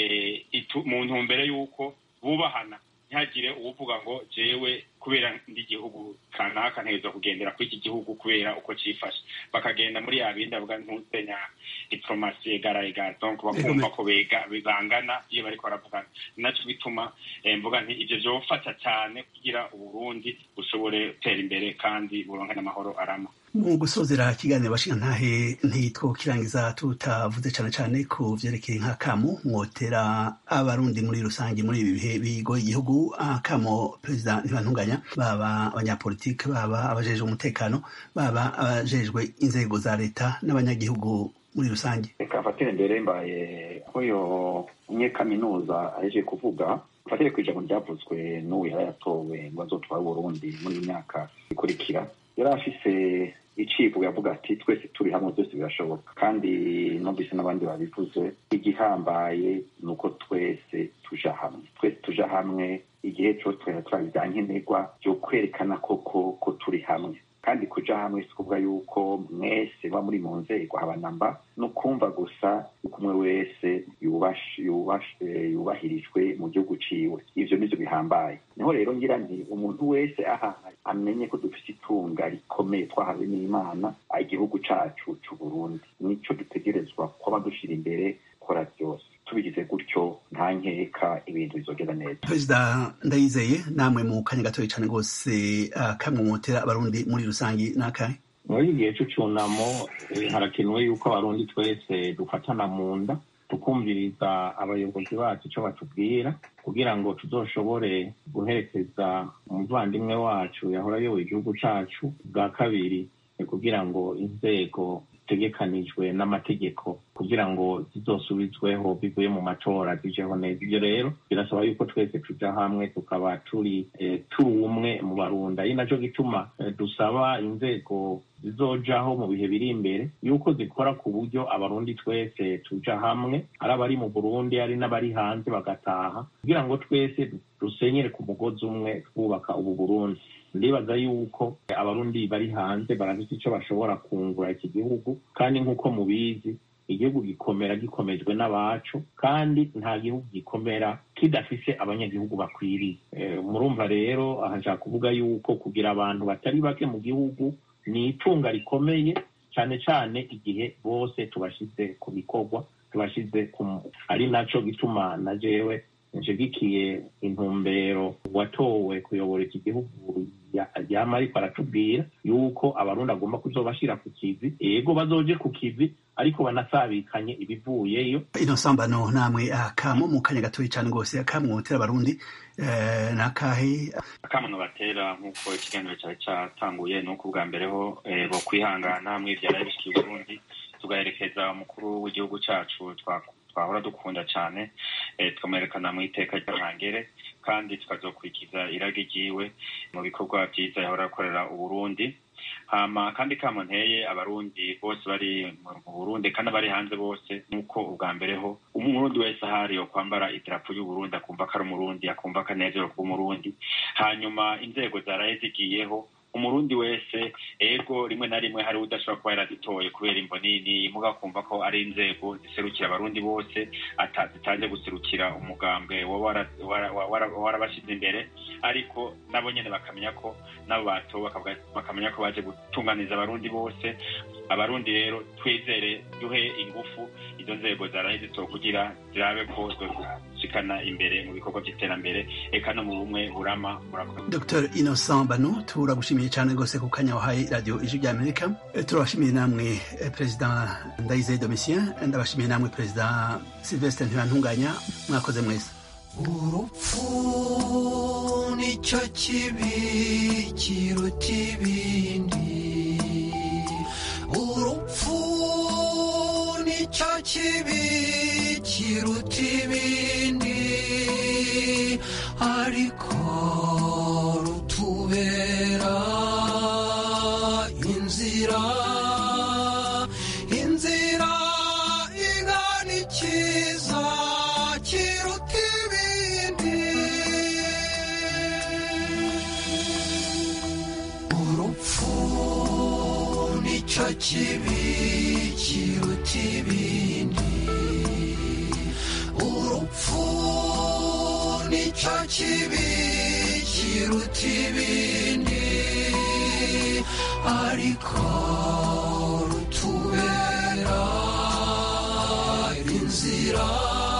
mu ntumbero y'uko bubahana ntihagire uwuvuga ngo jewe kubera ndi igihugu kanaka ntegerezwa kugendera kuri iki gihugu kubera uko cyifashe bakagenda muri ya bindi avuga ntuzenya diplomasi egara egara donc bakumva ko bega bangana iyo bariko baravugana naco bituma mvuga nti ivyo vyofata cyane kugira uburundi bushobore gutera imbere kandi buronke n'amahoro arama mu gusozera ikiganiro bashingantahe ntitwokirangiza tutavuze cyane cyane ku vyerekeye nk'akamu mwotera abarundi muri rusange muri ibi bihe bigoye igihugu akamo perezida ntibantunganya baba abanyapolitike baba abajejwe umutekano baba abajejwe inzego za leta n'abanyagihugu muri rusange reka mfatire mbere mbaye nk'uyo umunyekaminuza aheje kuvuga mfatire ku ijambo ryavuzwe n'uwo yari yatowe ngo azotware uburundi muri iyi myaka ikurikira yari afise icivugo yavuga ati twese turi hamwe byose birashoboka kandi numvise n'abandi babivuze igihambaye ni uko twese tuja hamwe twese tuja hamwe igihe cyose twari turabizankenerwa byo kwerekana koko ko turi hamwe kandi kuja hamwe si kuvuga yuko mwese ba muri mu nzego habanamba ni ukumva gusa yuko umwe wese yubahirijwe mu gihugu ciwe ivyo nivyo bihambaye niho rero ngira nti umuntu wese aha amenye ko dufise itunga rikomeye twahawe n'imana igihugu cacu c'uburundi nico dutegerezwa kuba dushira imbere gukora byose tubigize gutyo nta nkeka ibintu bizogenda neza perezida ndayizeye namwe mu kanya gatoya cyane rwose kamwe mutera abarundi muri rusange n'akahe muri igihe c'ucunamo harakenewe yuko abarundi twese dufatana mu nda tukumviriza abayobozi bacu icyo batubwira kugira ngo tuzoshobore guherekeza umuvandimwe wacu yahora ayoboye igihugu cacu bwa kabiri kugira ngo inzego zitegekanijwe n'amategeko kugira ngo zizosubizweho bivuye mu matora zijeho neza ibyo rero birasaba yuko twese tuja hamwe tukaba turi turi umwe mu barunda ari naco gituma dusaba inzego zizojaho mu bihe biri imbere yuko zikora ku buryo abarundi twese tuja hamwe ari abari mu burundi ari n'abari hanze bagataha kugira ngo twese dusenyere ku mugozi umwe twubaka ubu burundi ndibaza yuko abarundi bari hanze barafite icyo bashobora kungura iki gihugu kandi nk'uko mubizi igihugu gikomera gikomejwe n'abacu kandi nta gihugu gikomera kidafise abanyagihugu bakwiriye murumva rero aha nshaka kuvuga yuko kugira abantu batari bake mu gihugu ni itunga rikomeye cyane cyane igihe bose tubashyize ku bikorwa tubashyize ku ari nacyo gituma na jewe nshigikiye intumbero watowe kuyobora iki gihugu yama ariko aratubwira yuko abarundi agomba kuzobashyira ku kivi yego bazoje ku kivi ariko banasabikanye ibivuyeyo ino sambano namwe akamo mu kanya gatoya cyane rwose akamwe mutera abarundi ni akahe akamono batera nk'uko ikiganiro cyari cyatanguye ni uko ubwa mbere ho bo kwihangana hamwe ibyara bishikiye uburundi tugaherekeza umukuru w'igihugu cyacu twahora dukunda cyane tukamwerekana mu iteka ry'amangere kandi tukazokurikiza irage ryiwe mu bikorwa byiza yahora akorera uburundi hama kandi kamo nteye abarundi bose bari mu burundi kandi abari hanze bose nk'uko ubwa mbere ho umurundi wese ahari yo kwambara idarapo y'uburundi akumva ko ari umurundi akumva ko anezerewe kuba umurundi hanyuma inzego zaraye zigiyeho umurundi wese ego rimwe na rimwe hari udashobora kuba yarazitoye kubera imvo nini muga kumva ko ari inzego ziserukira abarundi bose zitaje guserukira umugambwe warabashyize imbere ariko nabo nyene bakamenya ko nabo batowe bakamenya ko baje gutunganiza abarundi bose abarundi rero twizere duhe ingufu izo nzego zaraye zitowe kugira zirabe ko zoshikana imbere mu bikorwa by'iterambere eka no mu bumwe burama dr innocent bano turagushimiye cyane rwose ku kanya wahaye radiyo ijwi rya amerika turabashimiye namwe perezida ndayizeye domitien ndabashimiye namwe perezida sylvestre ntibantunganya mwakoze mwese urupfu nicyo kibi kiruta ibindi urupfu nicyo kibi kiruta ibindi ariko rutubera inzira inzira igana ikiza kiruta ibindi urupfu nicyo kibi kiruta ibindi urupfu nicyo kibi kiruta ibindi ariko rutubera inzira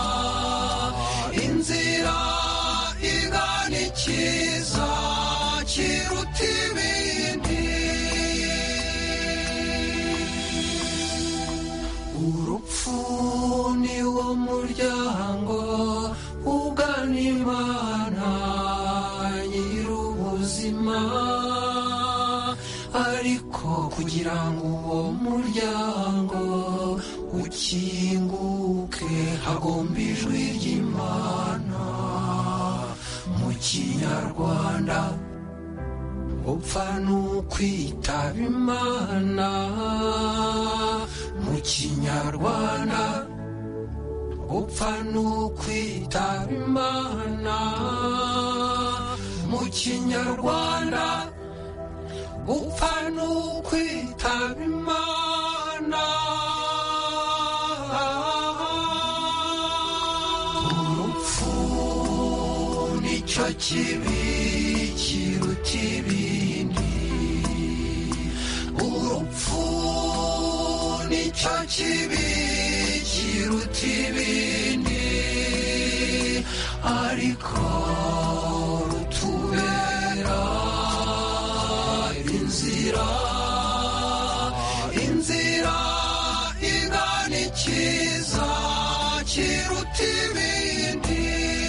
inzira igana ikiza kiruta ibindi urupfu ni wo muryango ugana imana nyir'ubuzima ariko kugira ngo uwo muryango ukinguke hagomba ijwi ry'imana mu kinyarwanda upfa n'ukwitaba imana mu kinyarwanda upfa n'ukwitaba imana mu kinyarwanda upfa n'ukwitaba imana urupfu nicyo kibi kiruta ibindi urupfu nicyo kibi kiruta ibindi ariko rutubera inzira inzira igana ikiza kiruta ibindi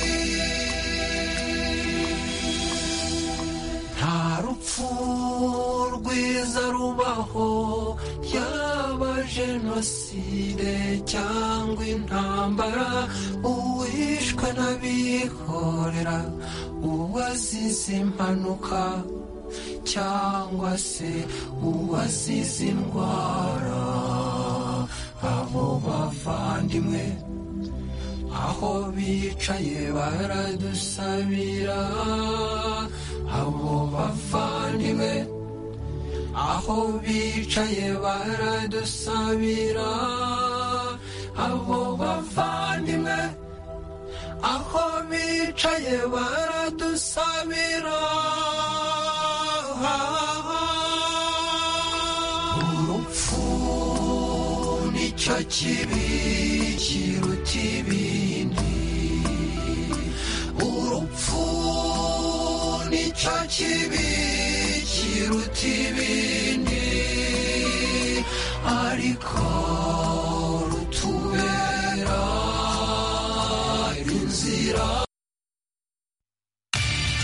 nta rupfu rwiza rubaho yaba jenoside cyangwa intambara uwishwe n'abihorera uwazize impanuka cyangwa se uwazize indwara abo bavandimwe aho bicaye baradusabira abo bavandimwe aho bicaye baradusabira abo bavandimwe aho bicaye baradusabira urupfu nicyo kibi kiruta ibindi urupfu nicyo kibi kiruta ibindi ariko